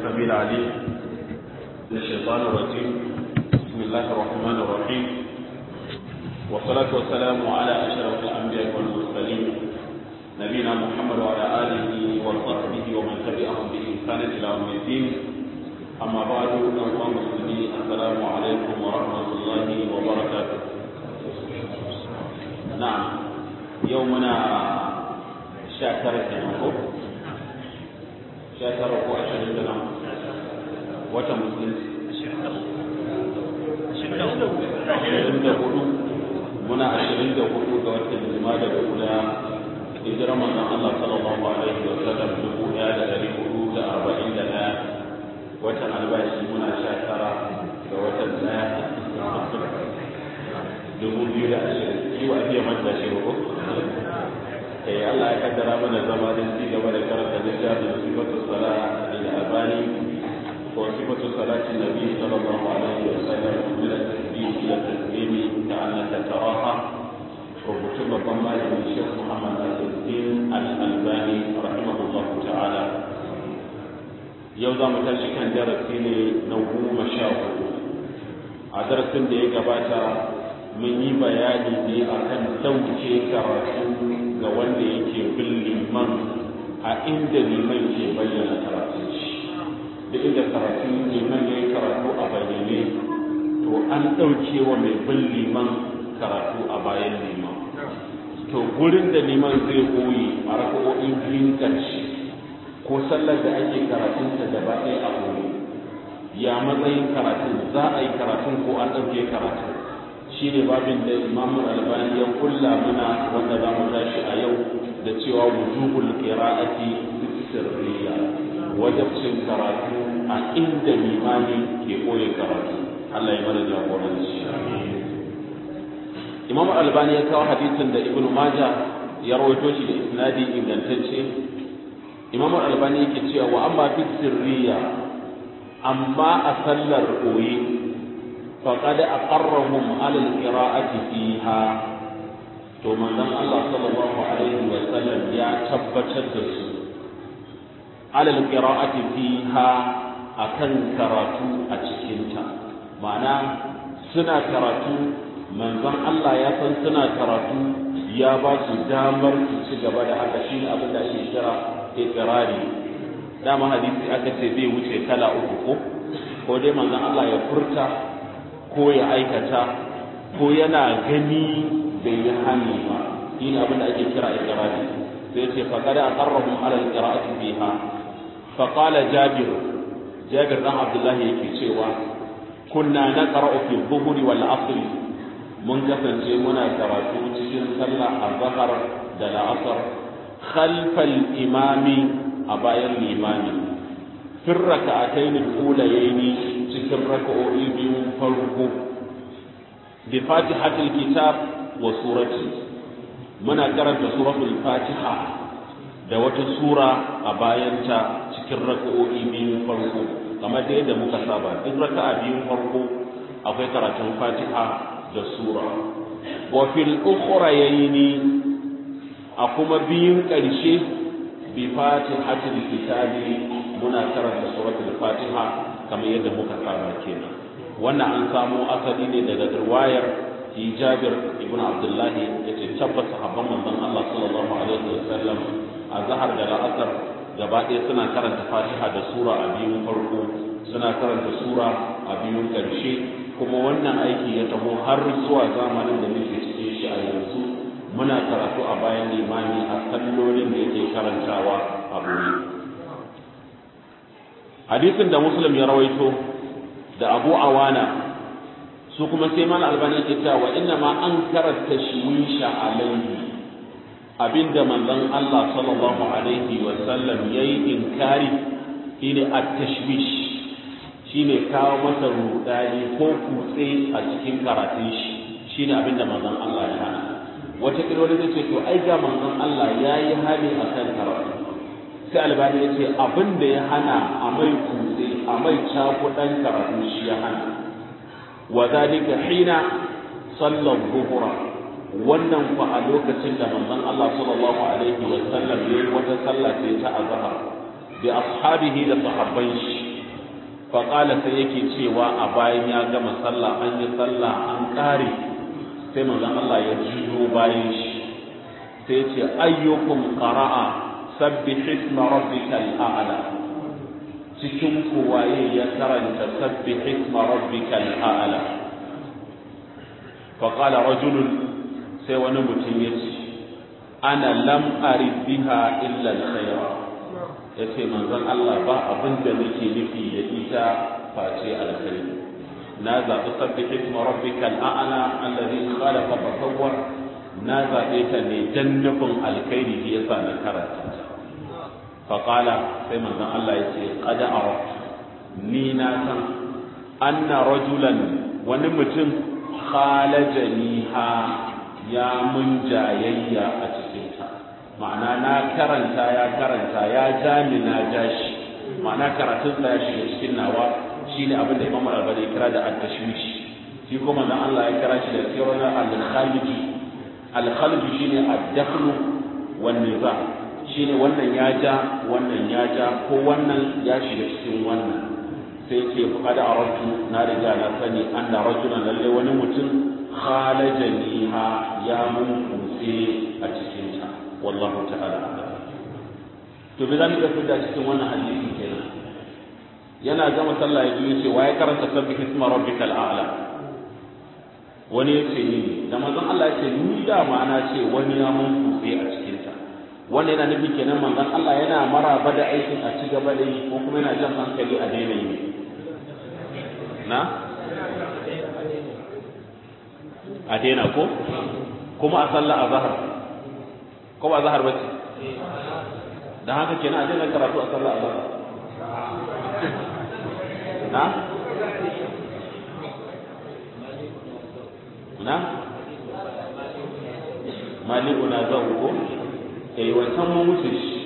السميع العليم من الشيطان الرجيم بسم الله الرحمن الرحيم والصلاة والسلام على أشرف الأنبياء والمرسلين نبينا محمد وعلى آله وصحبه ومن تبعهم بإحسان إلى يوم الدين أما بعد أيها المسلمين السلام عليكم ورحمة الله وبركاته نعم يومنا شاكر كنوكو شاكر ko ashirin da nan wata musulunci ashirin da hudu muna ashirin da hudu ga watan jima'a da kula hijirar manzon Allah sallallahu alaihi wa sallam dubu ɗaya da ɗari hudu da arba'in da ɗaya watan albashi muna sha tara ga watan ɗaya dubu biyu da ashirin shi wa iya manta shi ko eh Allah ya kaddara mana zama don ci gaba da karanta littafin sifatu sala da albani ko sifatu salati nabi sallallahu alaihi wa sallam min at-tasbih ila at-taslim ka'annaka taraha rubutun babban malamin Sheikh Muhammad Al-Din Al-Albani rahimahullahu ta'ala yau za mu tashi kan darasi ne na goma sha hudu a darasin da ya gabata mun yi bayani ne akan dauke karatu ga wanda yake bin liman a inda liman ke bayyana karatu shi da inda karatu liman ya yi karatu a bayyane to an ɗauke wa mai bin liman karatu a bayan liman to gurin da liman zai koyi a raka'o'in biyun ƙarshe ko sallar da ake karatunta gaba ɗaya a koyi ya matsayin karatun za a yi karatun ko an ɗauke karatun shi ne babin da imamu albani ya kulla muna wanda za mu tashi a yau da cewa wujubul qira'ati sirriya wajibcin karatu a inda limani ke koyi karatu Allah ya mana jagoranci imamu albani ya kawo hadisin da ibnu majah ya rawaito shi da isnadi ingantacce imamu albani yake cewa wa amma fi sirriya amma a sallar koyi فقد أقرهم على القراءة فيها to manzon Allah sallallahu alaihi wa sallam ya tabbatar da su alal qira'ati fiha akan karatu a cikin ta ma'ana suna karatu manzon Allah ya san suna karatu ya ba su damar su ci gaba da haka shine abin da ake kira iqrari dama hadisi aka ce bai wuce kala uku ko ko dai manzon Allah ya furta ko ya aikata ko yana gani bai yi hani ba shi ne abin da ake kira iqrari sai ce fa kada aqarrahum ala alqira'ati fiha fa qala jabir jabir dan abdullahi yake cewa kunna naqra'u fi dhuhri wal asr mun kasance muna karatu cikin sallah azhar da la'asar khalfal imami a bayan limami fi raka'atayn al-ulayaini cikin raka'o'i biyu farko bi fatihatul kitab wa surati muna karanta suratul fatiha da wata sura a bayanta cikin raka'o'i biyu farko kamar da yadda muka saba duk raka'a biyun farko akwai karatun fatiha da sura wa fil ukhrayaini a kuma biyun ƙarshe bi fatihatul kitabi muna karanta suratul fatiha kamar yadda muka saba kenan wannan an samo asali ne daga riwayar Jabir ibn Abdullah yace tabbas sahabban manzon Allah sallallahu alaihi wasallam a zahar da la'asar gaba ɗaya suna karanta Fatiha da sura a biyun farko suna karanta sura a biyun ƙarshe kuma wannan aiki ya taho har zuwa zamanin da muke cikin shi a yanzu muna karatu a bayan limami a sallolin da yake karantawa a boye hadisin da muslim ya rawaito da abu awana su kuma sai mana albani ke cewa wa inna ma an karanta tashwisha alaihi abinda manzon Allah sallallahu alaihi wa sallam yayi inkari shine at-tashwish shine kawo masa rudani ko kutse a cikin karatun shi shine abinda manzon Allah ya hana wata kirwani zai ce to ai ga manzon Allah yayi hali akan karatu sai albani ya ce abin da ya hana a mai kutse a mai cakudan karatu shi ya hana wa zalika hina sallar zuhura wannan fa a lokacin da manzon Allah sallallahu alaihi wa sallam yayi wata sallah sai ta azhar bi ashabihi da sahabban shi faƙala sai yake cewa a bayan ya gama sallah an yi sallah an ƙare sai manzon Allah ya jiyo bayan shi sai ce ayyukum qara'a sabbih isma rabbikal a'la cikin ku waye ya karanta sabbih isma rabbikal a'la faqala rajulun sai wani mutum ya ce ana lam arid biha illa alkhaira yace manzon Allah ba abin da nake nufi da ita face alkhairi na zaɓi sabbi isma rabbikal a'la alladhi khalaqa fa sawwa na zaɓe ta ne dan nufin alkhairi shi yasa na karanta ta fa qala sai manzon Allah yace qad araftu ni na san anna rajulan wani mutum khalajaniha ya mun jayayya a cikinta ma'ana na karanta ya karanta ya ja ni na ja shi ma'ana karatun sa ya shiga cikin nawa shine abin da Imam Al-Albani kira da at-tashwish shi kuma dan Allah ya kira shi da sirrun al-khalij al-khalij shine ad-dakhlu wan niza shine wannan ya ja wannan ya ja ko wannan ya shiga cikin wannan sai ce faqad aratu na riga na sani anna rajulan lalle wani mutum khalajaniha ya mun kutse a cikin ta wallahu ta'ala to me zamu ga fidda cikin wannan hadisi kenan yana gama sallah ya ji ce waye karanta sabbi isma rabbikal a'la wani ya ce ni da manzon Allah ya ce ni da ma na ce wani ya mun kutse a cikin ta wanda yana nufi kenan manzon Allah yana maraba da aikin a ci gaba da yi ko kuma yana jan hankali a daina yi na a daina ko kuma a sallah a zahar ko ba zahar bace dan haka kenan a daina karatu a sallah a zahar na na maliku na zau ko eh wancan mun wuce shi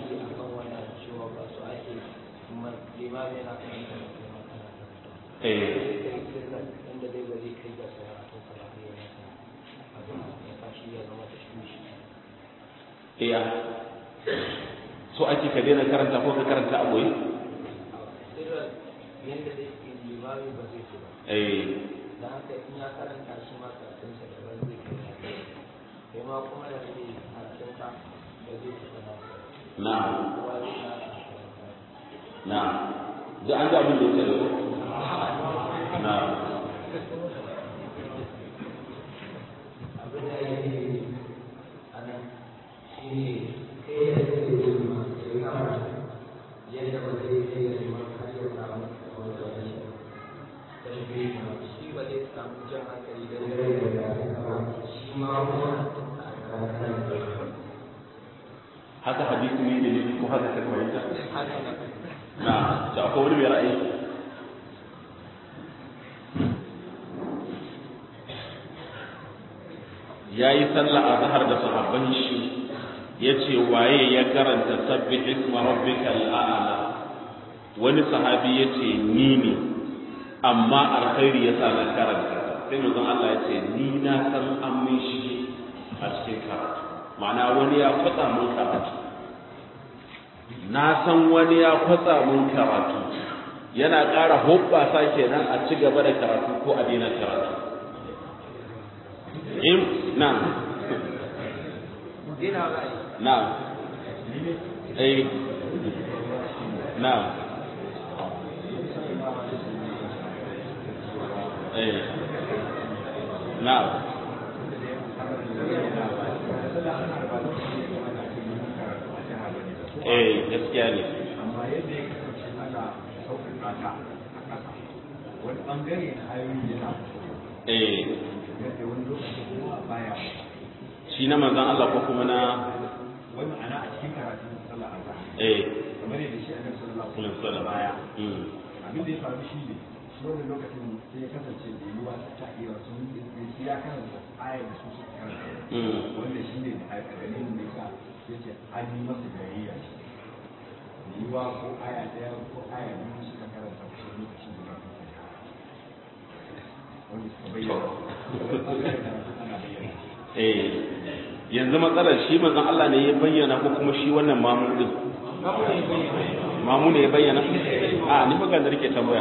eh iya so ake ka daina karanta ko ka karanta a boye eh da haka in ya karanta shi ma karatunsa daban zai kai kai ma kuma da kake karatunka da zai fita na na kowa zai na na da an ga abin da yake da ko na abin da ya yi a nan shi ne kai da kake yin ma sai kama yadda ba zai kai da ma har ya samu wanda wani tashbihi ma shi ba zai samu jan hankali da dare da rana shi ma kuma a karanta haka hadisi ne da nufi ko haka ka fahimta haka nan na da akwai wani mai ra'ayi ya yi sallah a zahar da sahabban shi ya ce waye ya karanta sabbi isma rabbikal a'la wani sahabi ya ce ni ne amma alkhairi ya sa na karanta sai manzon Allah ya ce ni na san an min shi a cikin karatu ma'ana wani ya kwatsa mun karatu na san wani ya kwatsa mun karatu yana ƙara hoɓɓasa kenan a ci gaba da karatu ko a daina karatu in na Dina ra'ayi na eh na eh na eh gaskiya ne amma yadda ya kasance ana sauƙaƙa ta a ƙasa wani ɓangare na ayoyi yana eh yadda wani lokaci kuma baya shi na manzon Allah ko kuma na wani ma'ana a cikin karatun sallah azhar eh kamar yadda shi annabi sallallahu alaihi kullum wasallam sallah baya mm abin da ya faru shi ne shi wannan lokacin sai ya kasance da yiwuwa ta iya sun sai ya karanta ayar da su suka karanta mm wanda shi ne a dalilin da yasa yace an yi masa jayayya da yiwuwa ko aya ɗaya ko aya biyu suka karanta kusan lokacin da wanda suka bayyana wani ɓangaren karatu ana bayyana eh yanzu matsalar shi manzon Allah ne ya bayyana ko kuma shi wannan mamun din mamu ne ya bayyana a ni magana rike tambaya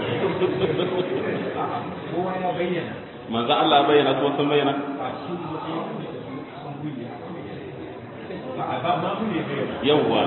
kowa ya bayyana manzo Allah ya bayyana ko sun bayyana a su kuma sun kuyi a ba ma mu ne bayyana yawwa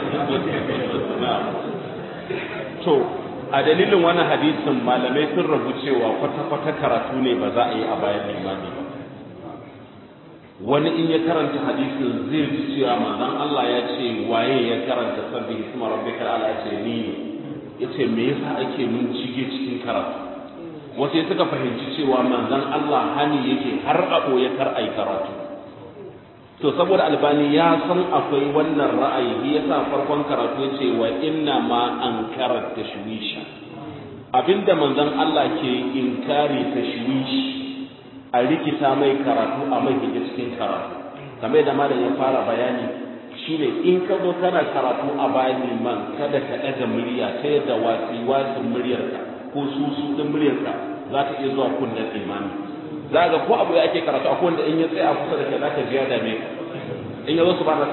to a dalilin wannan hadisin malamai sun rabu cewa kwata-kwata karatu ne ba za a yi a bayan limami ba wani in ya karanta hadisin zai ji cewa manzon Allah ya ce waye ya karanta sabbi isma rabbika ala ce ni ne yace me yasa ake mun cige cikin karatu wasu ya suka fahimci cewa manzon Allah hani yake har a ya kar ai karatu to saboda albani ya san akwai wannan ra'ayi shi yasa farkon karatu yace wa inna ma ankara tashwisha abinda manzon Allah ke inkari tashwishi a rikita mai karatu a mai hijir cikin karatu kamar da malam ya fara bayani shine in ka zo kana karatu a bayan liman kada ka ɗaga murya ta yadda wasi wasin muryarka ko susu ɗin muryarka za ta iya zuwa kunnen imami za ga ko abu ya ake karatu akwai wanda in ya tsaya kusa da kai za ka ji ya dame ka in ya zo su ba na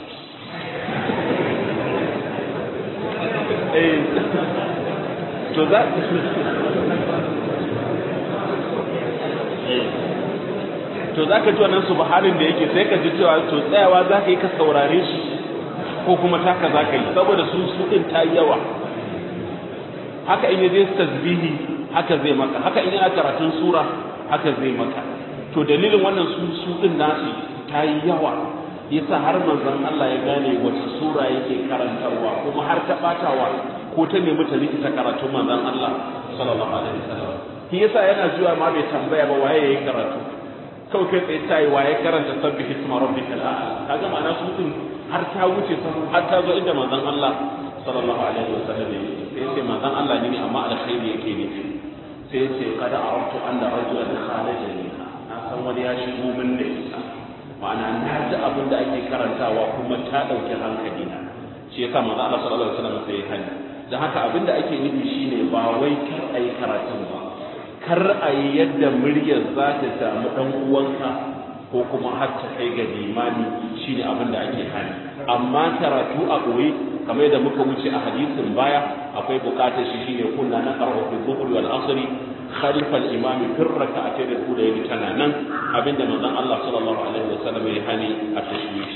eh to za to za ka ji wannan subhanin da yake sai ka ji cewa to tsayawa za ka yi ka saurare shi ko kuma taka za ka yi saboda su su ɗin ta yi yawa haka in yaje tasbihi haka zai maka haka in yana karatun sura haka zai maka to dalilin wannan su su ɗin nasu ta yi yawa yasa har manzon Allah ya gane wace sura yake karantarwa kuma har ta batawa ko ta nemi ta likita karatun manzon Allah sallallahu alaihi wasallam shi yasa yana zuwa ma bai tambaya ba waye yayi karatu kawai kai tsaye tayi waye karanta sabbi hisma rabbikal a'la kaga ma'ana su din har ta wuce sahu har ta zo inda manzon Allah sallallahu alaihi wasallam yake sai ce manzon Allah ne amma alkhairi yake ne sai ce qad araftu anna rajulan khalajani na san wani ya shigo min da ita ma'ana na ji abin da ake karantawa kuma ta ɗauki hankali na shi yasa manzo Allah sallallahu alaihi wasallam sai ya hani dan haka abin da ake nufi shine ba wai kar a yi karatun ba kar a yi yadda muryar za ta samu dan uwanka ko kuma har ta kai ga limani shine abin da ake hani amma karatu a ɓoye kamar yadda muka wuce a hadisin baya akwai bukatar shi shine kunna na qara'u fi dhuhri wal asri خلف الإمام في الركعتين الأولى تنانا أبن من الله صلى الله عليه وسلم يهني التشويش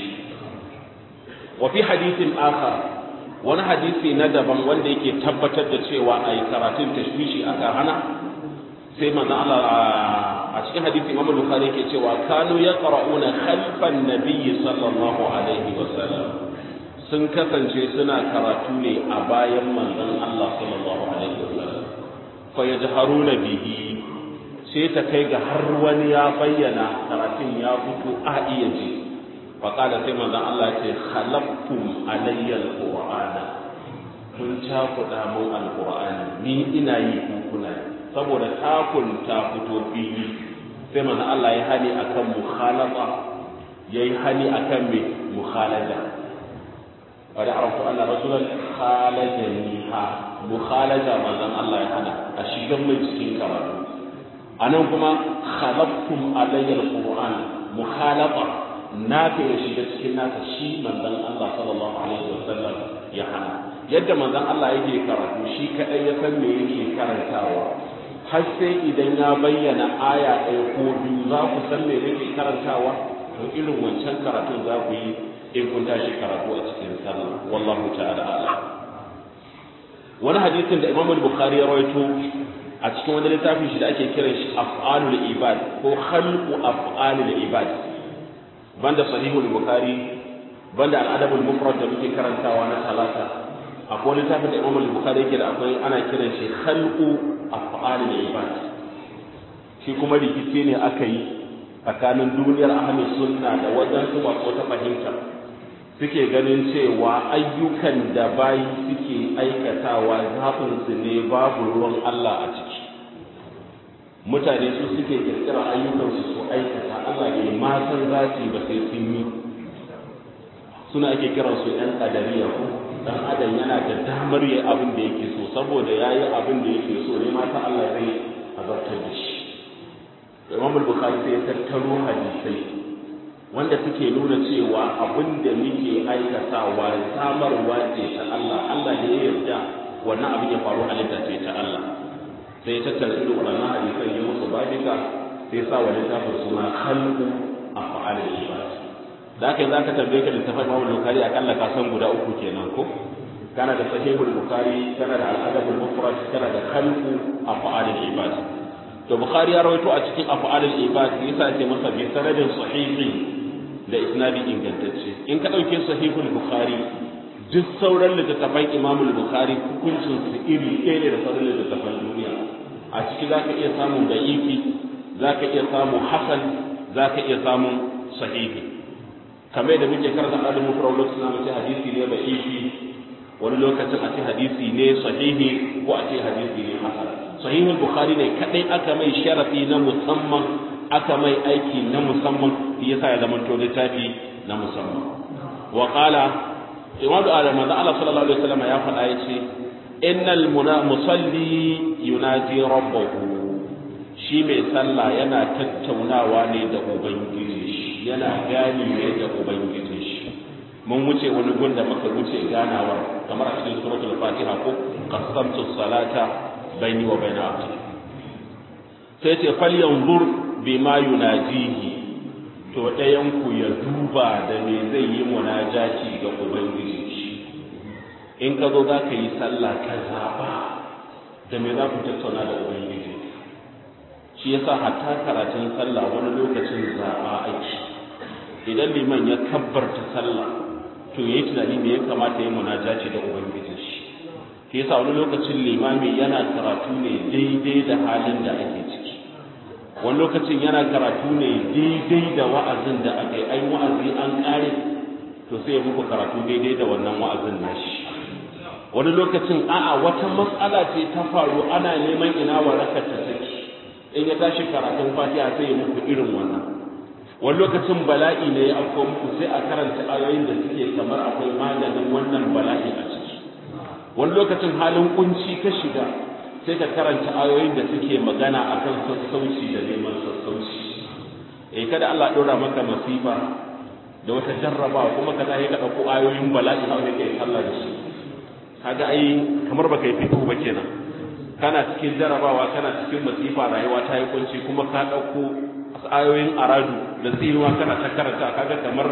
وفي حديث آخر wani hadisi na daban wanda yake tabbatar da cewa a yi karatun tashwishi aka hana sai manzo Allah a cikin hadisi Imam Bukhari yake cewa kanu yaqra'una khalfan nabiyyi sallallahu alaihi wasallam sun kasance suna karatu ne a bayan manzon Allah sallallahu alaihi wasallam fayajharuna bihi sai ta kai ga har wani ya bayyana karatun ya fito a iya ji fa qala sai manzon Allah ya ce khalaqtum alayya alqur'ana kun cakuɗa mun alqur'ani ni ina yi ku kuna saboda takun ta fito fili sai manzon Allah ya hani akan mukhalafa yayi hani akan me mukhalaja قد عرفت أن رسولا خالجنيها مخالجة من الله يحنى أشيغم من سكين كراتو أنا كما خلقتم علي القرآن مخالطة نافع يشيغ سكين ناس شي من ذن الله صلى الله عليه وسلم يحنى يد من ذن الله يجي كراتو شي كأي يسمي يجي كراتاوا har sai idan ya bayyana aya ɗaya ko biyu za ku san me nake karantawa to irin wancan karatun za ku yi in kun tashi karatu a cikin sallah wallahu ta'ala a'lam wani hadisin da Imam Bukhari ya rawaito a cikin wani littafin shi da ake kiran shi af'alul ibad ko khalqu af'alul ibad banda sahihul bukhari banda al-adabul mufrad da muke karantawa na talata akwai littafin da Imam Bukhari yake da akwai ana kiran shi khalqu af'alul ibad shi kuma rikici ne aka yi tsakanin duniyar ahlus sunna da wadansu masu ta fahimta suke ganin cewa ayyukan da bayi suke aikatawa zaɓinsu ne babu ruwan Allah a ciki mutane su suke kirkira ayyukansu su aikata Allah ne ma san zati ba sai sun yi suna ake kiran su ɗan ƙadariya ko dan adam yana da damar yi abin da yake so saboda ya yi abin da yake so ne mata Allah zai azabtar da shi Imam Bukhari sai ya tattaro hadisai wanda suke nuna cewa abin da muke aikatawa samarwa ce ta Allah Allah ne ya yarda wannan abin ya faru halitta ce ta Allah sai ya tattara irin waɗannan hadisan ya musu babika sai sa wa littafin suna khalqu af'alil ibad da haka za ka tambaye ka littafin Imam Bukhari akalla ka san guda uku kenan ko kana da sahihul Bukhari kana da al-adabul mufrad kana da khalqu af'alil ibad to Bukhari ya rawaito a cikin af'alil ibad yasa yake masa bi sanadin sahihi da isnadi ingantacce in ka dauke sahihul Bukhari duk sauran littattafan Imam Bukhari hukuncin su iri ɗaya ne da sauran littattafan duniya a ciki zaka iya samun da'ifi zaka iya samun hasan zaka iya samun sahihi kamar da muke karanta adamu farau lokacin na mace hadisi ne ba ifi wani lokacin a ce hadisi ne sahihi ko a ce hadisi ne hasan sahihul bukhari ne kadai aka mai sharafi na musamman aka mai aiki na musamman shi yasa ya zama to littafi na musamman wa qala imam adam da Allah sallallahu alaihi wasallam ya faɗa yace innal musalli yunaji rabbahu shi mai sallah yana tattaunawa ne da ubangiji yana gani ne da ubangijin shi mun wuce wani gun da muka wuce ganawar kamar a cikin suratul fatiha ko qasamtu salata baini wa baina abdi sai ce fal yanzur bima yunajihi to ɗayan ku ya duba da me zai yi munajati ga ubangijin shi in ka zo za ka yi sallah ka zaba da me za ku tattauna da ubangiji shi yasa hatta karatun sallah wani lokacin zaba ake idan liman ya kabbarta sallah to yayi tunani me ya kamata ya munajaci da ubangijin shi shi yasa wani lokacin limami yana karatu ne daidai da halin da ake ciki wani lokacin yana karatu ne daidai da wa'azin da aka yi an wa'azi an kare to sai ya muku karatu daidai da wannan wa'azin nashi wani lokacin a'a wata matsala ce ta faru ana neman ina warakar ta take in ya tashi karatun fatiha sai ya muku irin wannan wani lokacin bala'i ne ya afko muku sai a karanta ayoyin da suke kamar akwai maganin wannan bala'i a ciki wani lokacin halin kunci ka shiga sai ka karanta ayoyin da suke magana akan sassauci da neman sassauci eh kada Allah dora maka masifa da wata jarraba kuma ka zai ka dauko ayoyin bala'i a wani kai sallah da shi kaga ai kamar baka yi fito ba kenan kana cikin jarrabawa kana cikin masifa rayuwa ta yi kunci kuma ka dauko ayoyin aradu da tsinuwa kana ta karanta kaga kamar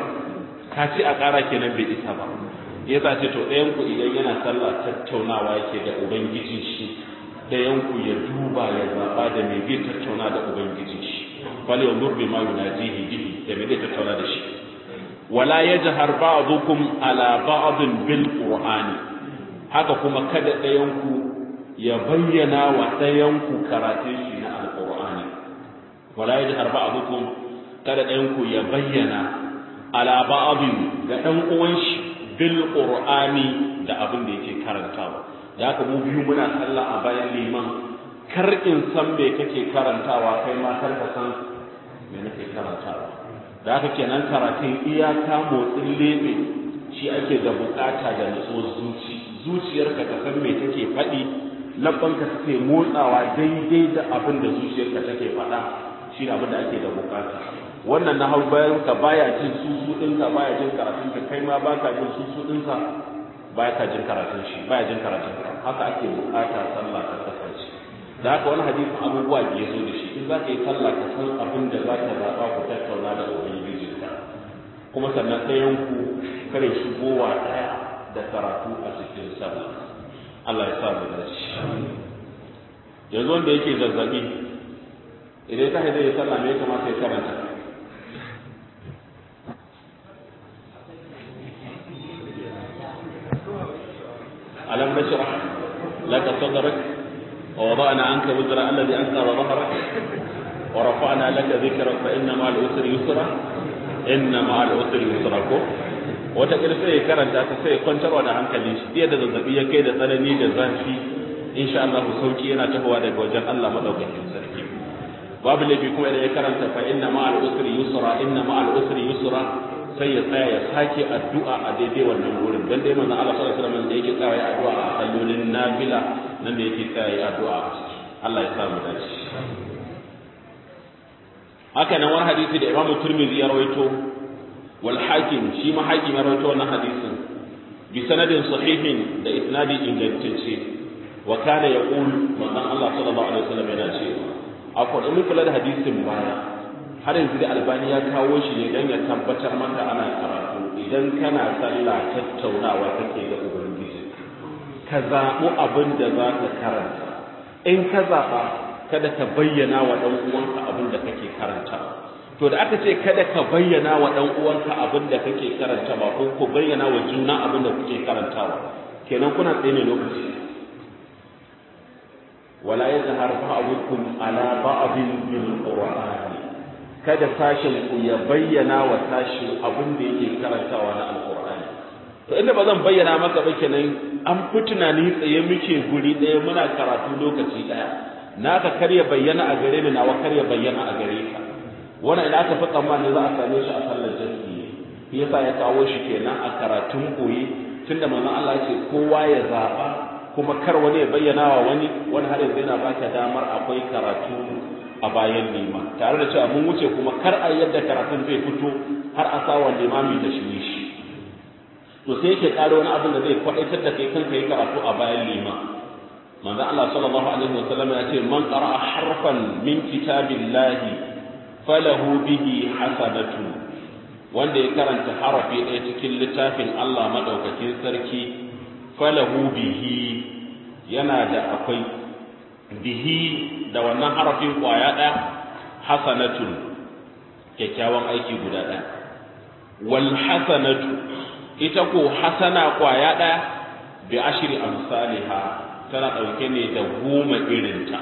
ka ci a ƙara kenan bai isa ba yasa ce to ɗayan ku idan yana sallah tattaunawa yake da ubangiji shi ɗayan ku ya duba ya zaɓa da me zai tattauna da ubangiji shi fal yanzur bima yunajihi bihi da me zai tattauna da shi wala yajhar ba'dukum ala ba'din bil qur'ani haka kuma kada ɗayan ku ya bayyana wa ɗayan ku karatun shi na alqur'ani wala yajhar ba'dukum kada ɗayan ku ya bayyana ala ba'din ga ɗan uwan shi bil qur'ani da abin da yake karantawa da haka mu biyu muna sallah a bayan liman kar in san me kake karantawa kai ma kar ka san me nake karantawa da haka kenan karatun iyaka motsin lebe shi ake da bukata da nutsuwar zuci zuciyarka ta san me take faɗi labbanka suke motsawa daidai da abin da zuciyarka take faɗa shi ne abin da ake da bukata wannan na hau bayan ka baya jin susu ɗinka baya jin karatun ka kai ma baka jin susu ɗinka baya ka jin karatun shi baya jin karatun ka haka ake bukata sallah ta kasance da haka wani hadisi abubuwa da ya zo da shi in za ka yi sallah ka san abin da za ka zaɓa ku tattauna da ubangijinka kuma sannan ɗayan ku kare shigowa ɗaya da karatu a cikin sallah Allah ya sa mu dace yanzu wanda yake zazzabi idan ka zai yi sallah me ya kamata ya karanta ألم نشرح لك صدرك ووضعنا عنك وزر الذي أنقض ظهرك ورفعنا لك ذكرك فإن مع العسر يسرا إن مع العسر يسرا ko wata sai ya karanta ta sai kwantarwa da hankali shi da zazzabi ya kai da tsanani da zafi insha Allah sauki yana tahowa daga wajen Allah madaukakin sarki babu laifi kuma idan ya karanta fa inna ma al usri yusra inna ma al usri yusra sai ya tsaya ya sake addu'a a daidai wannan wurin dan dai manzon Allah sallallahu alaihi wasallam da yake tsaya ya addu'a a sallolin nafila nan da yake tsaya ya addu'a a ciki Allah ya sa mu dace haka nan wani hadisi da Imam Tirmidhi ya rawaito wal hakim shi ma hakim ya rawaito wannan hadisin bi sanadin sahihin da isnadi ingantacce wa kana yaqul manzon Allah sallallahu alaihi wasallam yana cewa akwai mun kula da hadisin baya har yanzu da albani ya kawo shi ne dan ya tabbatar maka ana karatu idan kana sallah tattaunawa kake da ubangiji ka zaɓi abin da za ka karanta in ka zaɓa kada ka bayyana wa ɗan uwanka abin da kake karanta to da aka ce kada ka bayyana wa ɗan uwanka abin da kake karanta ba ko ku bayyana wa juna abin da kuke karantawa kenan kuna tsaye ne lokaci wala yazhar ba'dukum ala ba'din bil qur'ani kada sashin ku ya bayyana wa sashi abin da yake karantawa na alqur'ani to inda ba zan bayyana maka ba kenan an fi tunani tsaye muke guri ɗaya muna karatu lokaci ɗaya naka kar ya bayyana a gare ni nawa kar ya bayyana a gare ka wannan ina aka fi tsammani za a same shi a sallar jami'i shi yasa ya kawo shi kenan a karatun koyi tunda manzon Allah ya ce kowa ya zaba kuma kar wani ya bayyana wa wani wani har yanzu yana baka damar akwai karatu a bayan lima tare da cewa mun wuce kuma kar a yadda karatun zai fito har a sa wa limami da shi shi to sai yake ƙara wani abin da zai kwaɗaitar da kai kanka yi karatu a bayan lima manzo Allah sallallahu alaihi wasallam ya ce man qara'a harfan min kitabillahi falahu bihi hasanatu wanda ya karanta harafi ɗaya cikin littafin Allah madaukakin sarki falahu bihi yana da akwai bihi da wannan harafin kwaya ɗaya hasanatun kyakkyawan aiki guda ɗaya wal hasanatu ita ko hasana kwaya ɗaya bi ashri amsalha tana ɗauke ne da goma irinta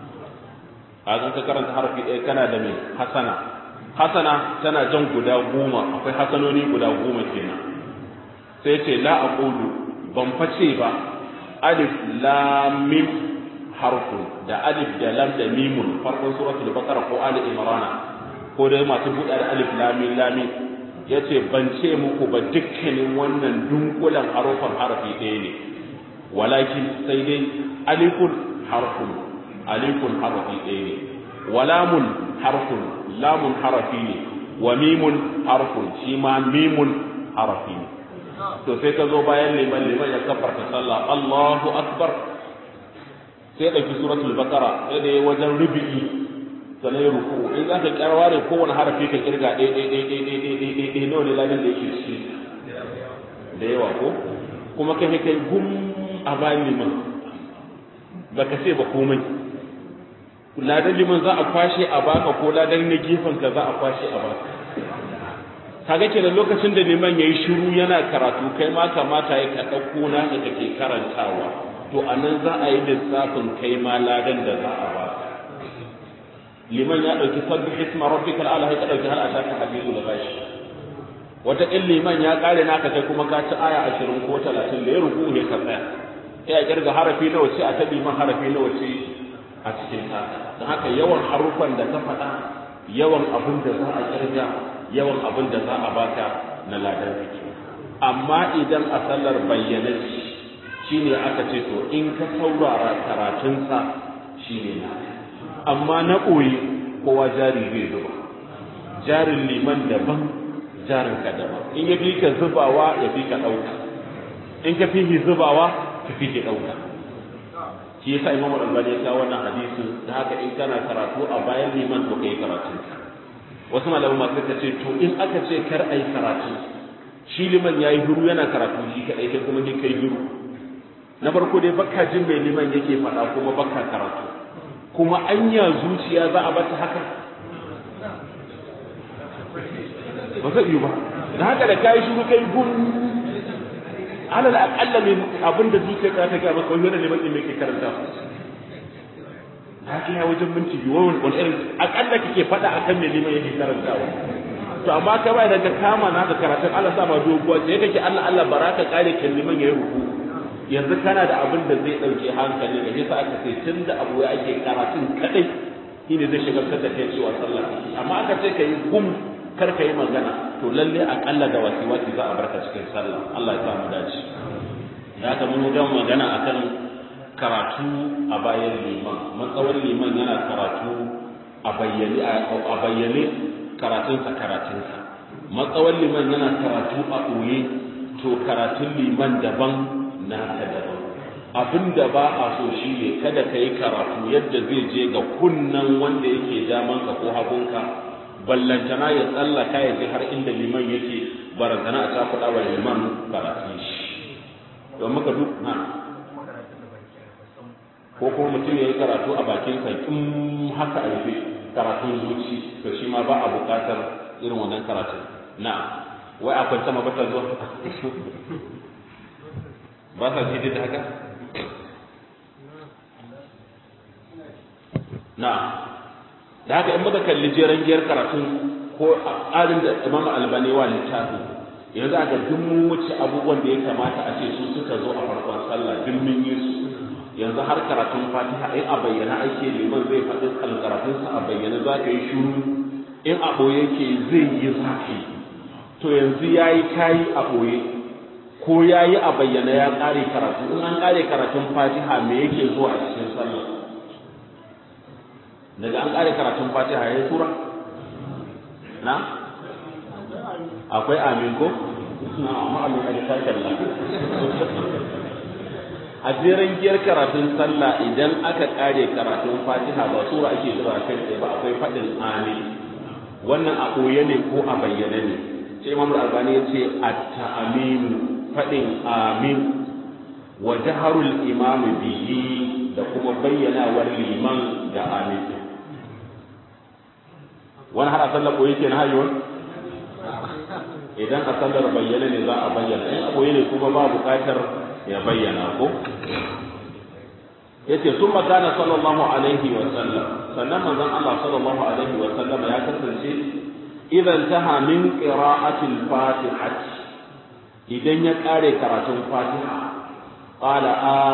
kaga ka karanta harafi ɗaya kana da mai hasana hasana tana jan guda goma akwai hasanoni guda goma kenan sai ce la aqulu ban face ba alif lam mim harfun da alif da lam da mimun farkon suratul baqara ko ali imrana ko da masu buɗa da alif lam mim lam yace ban ce muku ba dukkanin wannan dunkulan harufan harafi ɗaya ne walakin sai dai alifun harfun alifun harafi ɗaya ne walamun harfun lamun harafi ne wa mimun harfun shi ma mimun harafi ne to sai ka zo bayan liman liman ya kafarta sallah Allahu akbar sai ɗauki suratul baqara sai da wajen rubi'i sannan ya ruku in za ka karware kowane harafi ka kirga ɗaya ɗaya ɗaya ɗaya ɗaya ɗaya ɗaya ɗaya nawa ne ladan da yake shi da yawa ko kuma kai kai gum a bayan liman ba ka ce ba komai ladan liman za a kwashe a baka ko ladan na gefen ka za a kwashe a baka kaga kenan lokacin da liman yayi shiru yana karatu kai ma kamata ya ka dauko na da kake karantawa to anan za a yi lissafin kai ma ladan da za a baka liman ya dauki sabbih isma rabbikal ala ka dauki hal ataka hadithul ghashi wata in liman ya kare naka kai kuma ka ci aya 20 ko 30 da ya ruku ne ka tsaya sai a kirga harafi nawa ce a ta liman harafi nawa ce a cikin ta don haka yawan harufan da ka faɗa yawan abin da za a kirga yawan abin da za a baka na ladan fiki amma idan a sallar bayyana shi ne aka ce to in ka saurara karatunsa shi ne na amma na ɓoye kowa jari zai zuba jarin liman daban jarin ka daban in ya fi ka zubawa ya fi ka ɗauka in ka fi zubawa ka fi ki ɗauka shi yasa imamu albani ya kawo wannan hadisin da haka in kana karatu a bayan liman to kai karatun ka wasu malaman masu suka ce to in aka ce kar a yi karatu shi liman ya yi huru yana karatu shi kaɗai kai kuma ni kai huru na farko dai baka jin mai liman yake faɗa kuma baka karatu kuma anya zuciya za a bata haka ba zai yi ba da haka da kayi shuru kai gun alal aqalla ne abin da zuciya ka ta ga maka wani ne mai me ke karanta haka ya wajen minti biyu wani wani irin akalla kake faɗa akan me liman yake karantawa to amma ka bai daga kama na da karatun Allah sa ba doguwa sai kake Allah Allah baraka kare kan liman yayi ruku yanzu kana da abin da zai dauke hankali da yasa aka ce tun da abu ya ake karatun kadai shine zai shiga ka tafiya cewa sallah amma aka ce kai gum kar ka yi magana to lalle akalla da wasi wasi za a barka cikin sallah Allah ya sa mu dace ya ka mun ga magana akan karatu a bayan liman matsawar liman yana karatu a bayyane a bayyane karatunsa karatunsa matsawar liman yana karatu a ɓoye to karatun liman daban naka daban abin da ba a so shi ne kada ka yi karatu yadda zai je ga kunnan wanda yake damanka ko hagunka ballantana ya tsallaka ya je har inda liman yake barantana a cakuɗa wa liman karatun shi don maka duk na ko kuma mutum ya yi karatu a bakin sa in haka a rufe karatun zuci to shi ma ba a buƙatar irin wannan karatun na wai akwai sama ba ta zuwa ba sa ce da haka na da haka in muka kalli jeren giyar karatun ko a tsarin da imam albani wa littafin yanzu aka duk mun wuce abubuwan da ya kamata a ce su suka zo a farkon sallah duk mun yi su yanzu har karatun fatiha in a bayyana ake liman zai faɗi karatunsa a bayyana za ka yi shuru in a ɓoye ke zai yi za ka yi to yanzu ya yi kayi a ɓoye ko ya yi a bayyana ya ƙare karatu in an ƙare karatun fatiha me yake zuwa a cikin sallah daga an ƙare karatun fatiha ya yi tura na akwai amin ko amma amin a littafin a jeren giyar karatun sallah idan aka ƙare karatun fatiha ba sura ake zuwa kai tsaye ba akwai faɗin amin wannan a ɓoye ne ko a bayyane ne sai imam albani ya ce at-ta'aminu faɗin amin wa jaharul imam bihi da kuma bayyanawar liman da amin wani har a sallar ɓoye ke na hayuwa idan a sallar bayyane ne za a bayyana in a ɓoye ne kuma ba buƙatar ya bayyana ko yace sun magana sallallahu alaihi wa sallam sannan manzon Allah sallallahu alaihi wa sallam ya kasance idan taha min qira'atil fatihati idan ya kare karatun fatiha qala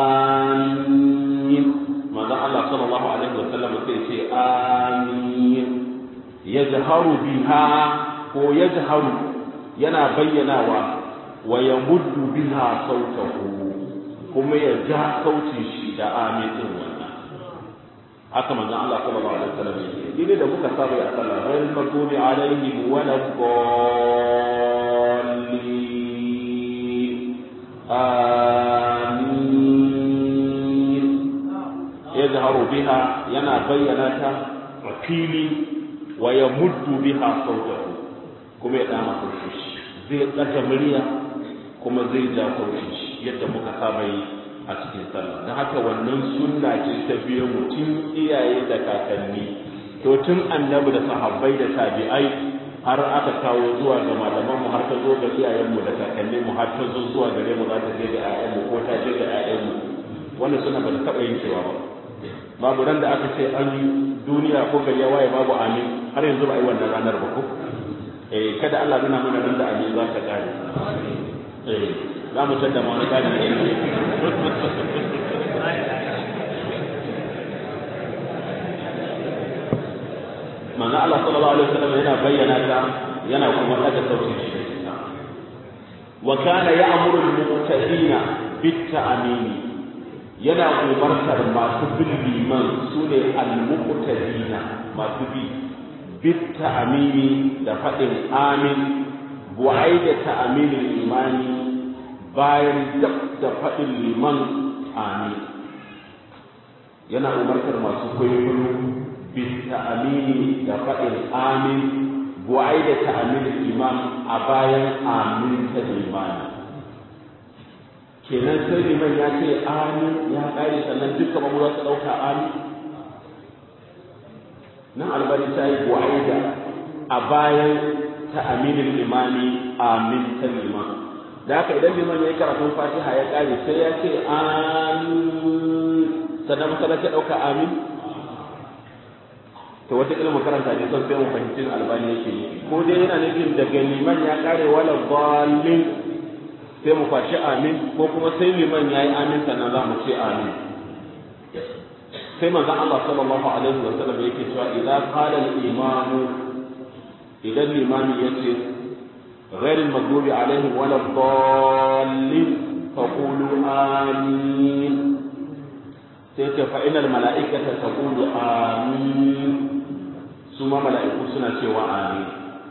amin manzon Allah sallallahu alaihi wa sallam sai ce amin yajharu biha ko yajharu yana bayyanawa wa yamuddu biha sautahu kuma ya ja sautin shi da amin din wannan haka manzon Allah sallallahu alaihi wasallam yake gine da muka saba a sallah ghayr maghdubi alaihim wa la dallin amin yajharu biha yana bayyana ta a fili wa yamuddu biha sautahu kuma ya dama sautin shi zai ɗaga murya kuma zai ja sautin shi yadda muka saba yi a cikin sallah don haka wannan sunna ce ta biyo mutum iyaye da kakanni to tun annabi da sahabbai da tabi'ai har aka kawo zuwa ga malamanmu har ta zo ga iyayenmu da kakanninmu har ta zo zuwa gare mu za ta je ga 'ya'yanmu ko ta je ga 'ya'yanmu wannan suna ba ta taɓa yin cewa ba babu ran da aka ce an yi duniya ko gari ya waye babu amin har yanzu ba a yi wannan ranar ba ko eh kada Allah nuna mana nan da amin za ta kare eh za mu tada ma wani kare ne manzo Allah sallallahu alaihi wasallam yana bayyana ta yana kuma daga sautin shi wa kana ya'muru al-muqtadina bit-ta'mini yana umartar masu bin liman sune al-muqtadina masu bi bit-ta'mini da fadin amin bu'ai da ta'aminin imani bayan dab da fadin liman amin yana umartar masu kwaikwayo بالتأمين دفع آمين بعيد تأمين الإمام أبايا آمين الإمام kenan sai liman ya ce amin ya ƙare sannan dukkan mamu za su ɗauka amin nan albari ta yi bu'aida a bayan ta aminin imani amin ta liman da haka idan liman ya yi karatun fatiha ya ƙare sai ya ce amin sannan masallaci ya ɗauka amin to wata ilmin makaranta ne son sai mu fahimci albani yake yi ko dai yana nufin daga liman ya kare wala dallin sai mu kwashi amin ko kuma sai liman ya yi amin sannan za mu ce amin sai manzon Allah sallallahu alaihi wa sallam yake cewa idan qala al-imam idan limami yace غير المغضوب عليهم ولا الضالين فقولوا آمين سيتي فإن الملائكة تقول آمين su ma mala'iku suna cewa amin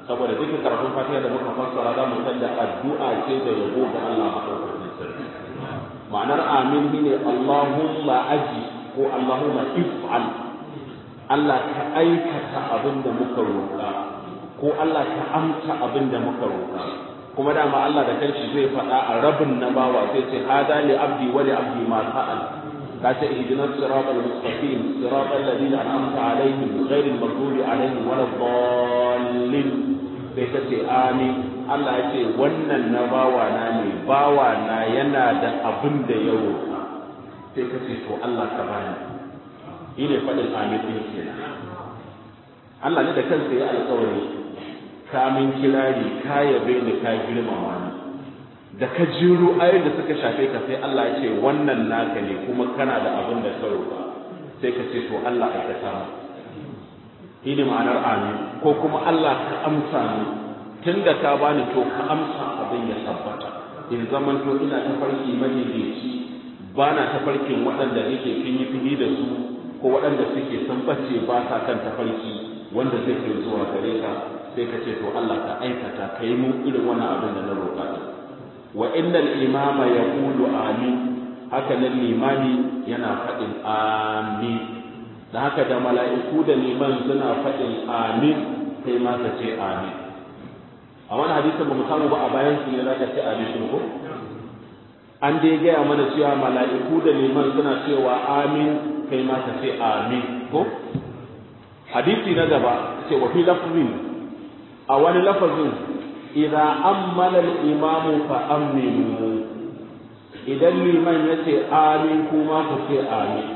saboda dukkan karatun fatiha da muka fassara za mu san da addu'a ce da yabo ga Allah madaukakin sarki ma'anar amin shine Allahumma aji ko Allahumma if'al Allah ka aikata abin da muka roƙa ko Allah ka amsa abin da muka roƙa kuma dama Allah da kanshi zai faɗa a rabin na bawa sai ce hada li abdi wa li abdi ma sa'al ka ce ihdina siratal mustaqim siratal ladina an'amta alaihim ghairil maghdubi alaihim waladdallin sai ka ce amin Allah ya ce wannan na bawa na ne bawa na yana da abin da ya roƙa sai ka ce to Allah ka bani shi ne faɗin amin ɗin kenan Allah ne da kansa ya alƙawari ka min kirari ka yabe ni ka girmama ni da ka jiro ayoyin da suka shafe ka sai Allah ya ce wannan naka ne kuma kana da abin da ka roƙa sai ka ce to Allah aikata mu shi ne ma'anar amin ko kuma Allah ka amsa ni tun da ka bani to ka amsa abin ya tabbata in zaman to ina tafarki madaidaici ba na tafarkin waɗanda nake fini fini da su ko waɗanda suke san bace ba sa kan tafarki wanda zai kai zuwa gare ka sai ka ce to Allah ka aikata ka yi mun irin wannan abin da na roƙa wa innal imama yaqulu amin haka nan limani yana faɗin amin da haka da mala'iku da liman suna faɗin amin kai ma ka ce amin a wani hadisin ba mu samu ba a bayan su ne za ka ce amin din ko an dai gaya mana cewa mala'iku da liman suna cewa amin kai ma ka ce amin ko hadisi na gaba ce wa fi lafzin a wani lafazin idan ammala al-imamu fa aminu idan liman ya ce amin kuma ku ce amin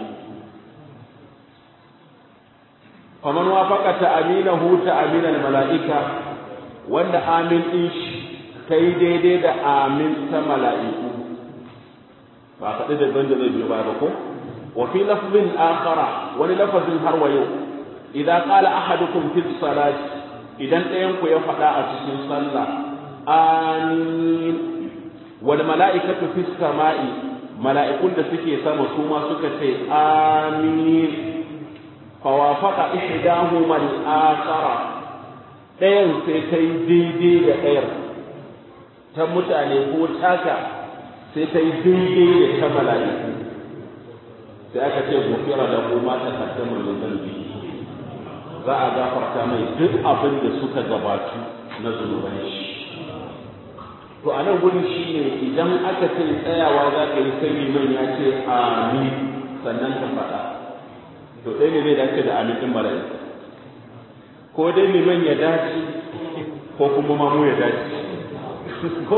faman wafaqa ta'aminahu ta'amin al-mala'ika wanda amin din shi kai daidai da amin ta mala'iku ba faɗi da banda zai biyo baya ba ko wa fi lafzin akhara wani lafazin har wa yau idan qala ahadukum fi salati idan ɗayan ku ya faɗa a cikin sallah amin wal mala'ikatu fi sama'i mala'ikun da suke sama su ma suka ce amin fawafaqa ihdahuma al-akhara ɗayan sai ta yi daidai da ɗayar ta mutane ko taka sai ta yi daidai da ta mala'iku sai aka ce gofira da kuma ta kaddama da zambi za a gafarta mai duk abin da suka gabatu na zunuban shi to a nan gurin shi ne idan aka ce tsayawa za ka yi sai liman ya ce amin sannan ka faɗa to ɗaya ne zai dace da amin ɗin mala'iku ko dai liman ya dace ko kuma mamu ya dace ko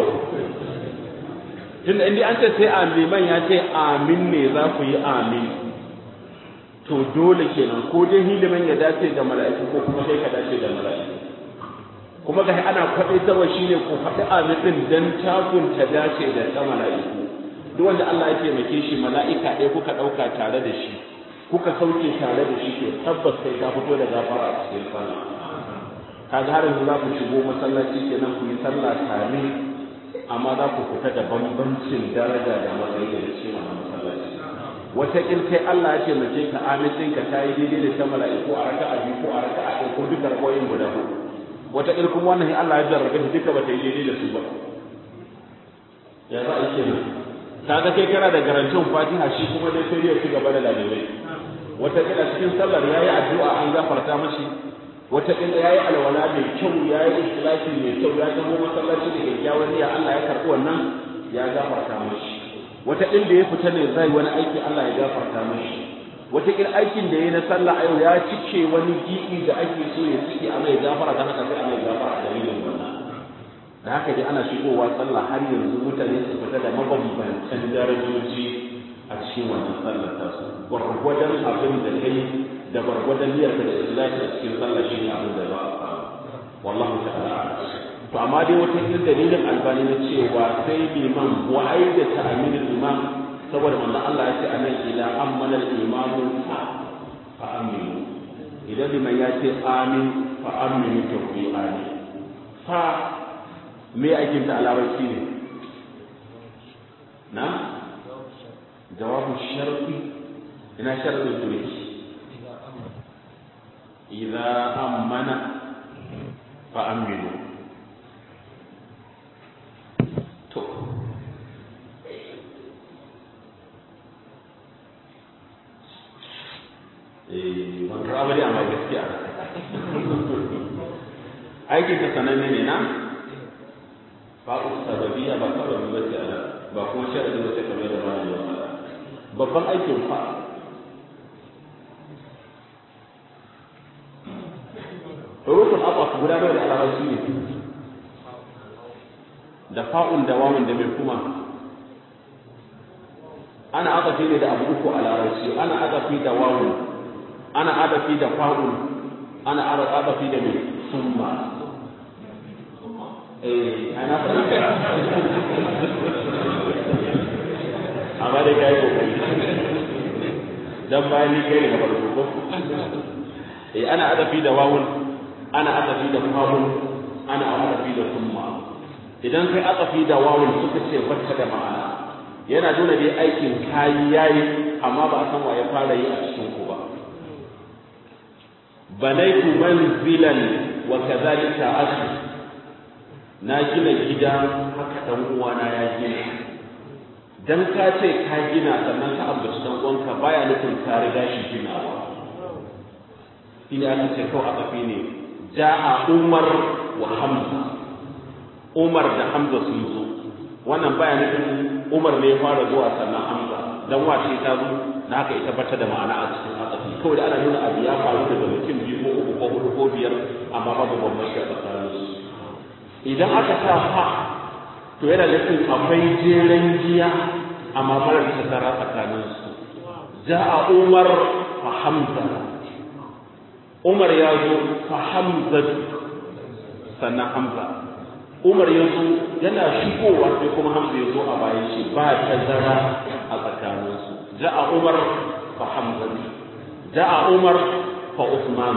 tunda inda an ce sai liman ya ce amin ne za ku yi amin to dole kenan ko dai liman ya dace da mala'iku ko kuma sai ka dace da mala'iku kuma ga ana kwaɗaitarwa shine ku faɗi amin ɗin dan takun ta dace da ta mala'iku duk wanda Allah ya taimake shi mala'ika ɗaya kuka ɗauka tare da shi kuka sauke tare da shi to tabbas kai ka fito da gafara a cikin sallah kaga har yanzu za ku shigo masallaci kenan ku yi sallah tare amma za ku fita da bambancin daraja da matsayi da cikin wannan masallaci wata in kai Allah ya taimake ka amincin ka tayi daidai da ta mala'iku a raka'a biyu ko a raka'a ɗaya ko duka rakoyin guda huɗu wata in kuma wannan Allah ya jarrabe shi duka bata yi daidai da su ba ya za a yi kenan kaga kai kana da garantin Fatiha shi kuma dai sai ya ci gaba da lalibai wata kila cikin sallar yayi addu'a an gafarta mashi wata kila yayi alwala mai kyau yayi ikhlasi mai kyau ya zama masallaci da kyakkyawan niyya Allah ya karbi wannan ya gafarta mashi wata kila da ya fita ne zai wani aiki Allah ya gafarta mashi wata kila aikin da yayi na sallah ayo ya cike wani gibi da ake so ya cike a mai gafara dan haka sai a mai gafara a dalilin wannan da haka dai ana shigowa sallah har yanzu mutane su fita da mabambantan darajoji a cikin wannan sallar tasu gwargwadon abin da kai da gwargwadon niyyarka da ikhlasi a cikin sallah shine abin da za a samu wallahu ta'ala to amma dai wata irin dalilin albani na cewa sai liman wa aida ta aminin imam saboda manzon Allah ya ce anan ila amana al-imamu fa aminu idan liman ya ce amin fa aminu to ku amin fa me aikin ta a larabci ne na jawabu sharfi ina sharfin turki idza amana fa aminu to eh ban karɓa bari amma gaskiya aikin ta sananne ne na ba'u sababiyya ba sababi ba ce ana ba kuma sharadi ba ce kamar da malami ya faɗa babban aikin fa rukun abbas guda nawa da alamarci ne da fa'un da wawun da mai kuma ana adafi ne da abu uku a larabci ana adafi da wawun ana adafi da fa'un ana adafi da mai summa eh ana faɗi amma dai kai kokari dan bayan ni kai da farko ko eh ana adafi da wawun ana adafi da fa'un ana adafi da summa idan kai adafi da wawun suka ce bacca da ma'ana yana nuna dai aikin kayi yayi amma ba a san wa ya fara yi a cikin ku ba banaitu manzilan wa kadhalika akhi na gina gida haka dan uwana ya gina dan ka ce ka gina sannan ka ambaci dan uwanka baya nufin ka riga shi ginawa ina aka ce kawai aka fi ne ja'a umar wa hamza umar da hamza sun zo wannan baya nufin umar ne ya fara zuwa sannan hamza dan wace ta zo na haka ita bata da ma'ana a cikin asafi kawai da ana nuna abu ya faru daga mutum biyu ko uku ko hudu ko biyar amma babu bambanci a tsakaninsu idan aka sa fa to yana nufin akwai jeren giya amma marar tazara tsakanin su ja'a umar fa hamza umar ya zo fa hamza sannan hamza umar ya zo yana shigowa sai kuma hamza ya zo a bayan shi ba tazara a tsakanin su ja'a umar fa hamza ja'a umar fa usman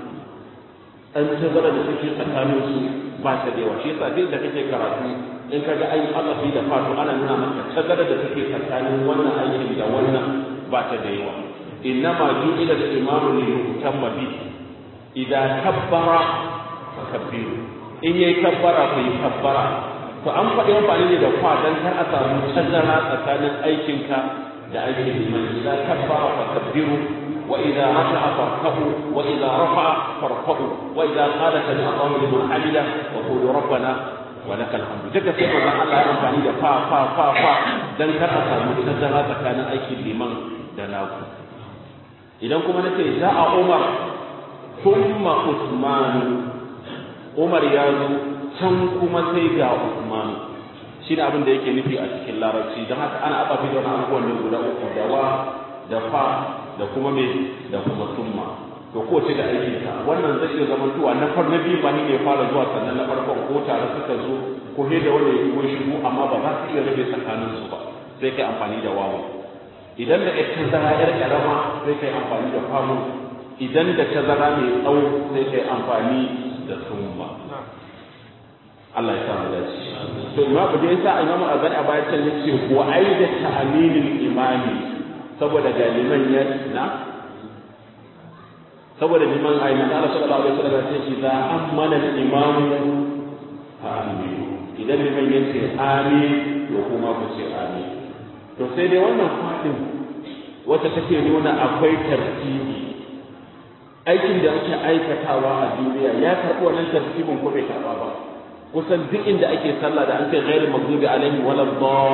an tazara da take tsakanin su ba ta da yawa shi yasa duk da kake karatu in ka ga ayi azafi da fatu ana nuna maka tazara da take tsakanin wannan aikin da wannan ba ta da yawa innama ju'ila al-imamu li yutamma bi idan kabbara fa kabbiru in yayi kabbara fa yi kabbara to an faɗi amfani ne da fa dan kar a samu tazara tsakanin aikinka da aikin liman idan kabbara fa kabbiru وإذا رفع فاركعوا وإذا رفع فارفعوا وإذا قال سمع الله لمن حمده وقولوا ربنا ولك الحمد duka sai manzon Allah ya amfani da fa fa fa fa dan kar a samu tazara tsakanin aikin liman da naku idan kuma nace za'a Umar thumma Usman Umar ya zo can kuma sai ga Usman shi ne abin da yake nufi a cikin larabci don haka ana abafi da wani abubuwan ne guda uku da wa da fa da kuma me da kuma summa to ko ce da aikin ka wannan zai iya zama tuwa na far na biyu ba ni ne fara zuwa sannan na farkon ko tare suka zo ko he da wanda ya shigo shigo amma ba za su iya rabe tsakanin su ba sai kai amfani da wawu idan da ita zara yar karama sai kai amfani da famu idan da ta zara mai tsawo sai kai amfani da summa Allah ya sa mu dace to imam da yasa imam azan a bayan can yace wa aida ta'minil imami saboda galiman ya na saboda liman ayi na Allah sallallahu alaihi wasallam ya ce za amana al-imamu fa aminu idan liman ya ce amin to kuma ku ce amin to sai dai wannan fadin wata take nuna akwai tartibi aikin da ake aikatawa a duniya ya karɓi wannan tartibin ko bai karɓa ba kusan duk inda ake sallah da an ce ghairu maghdubi alaihim wala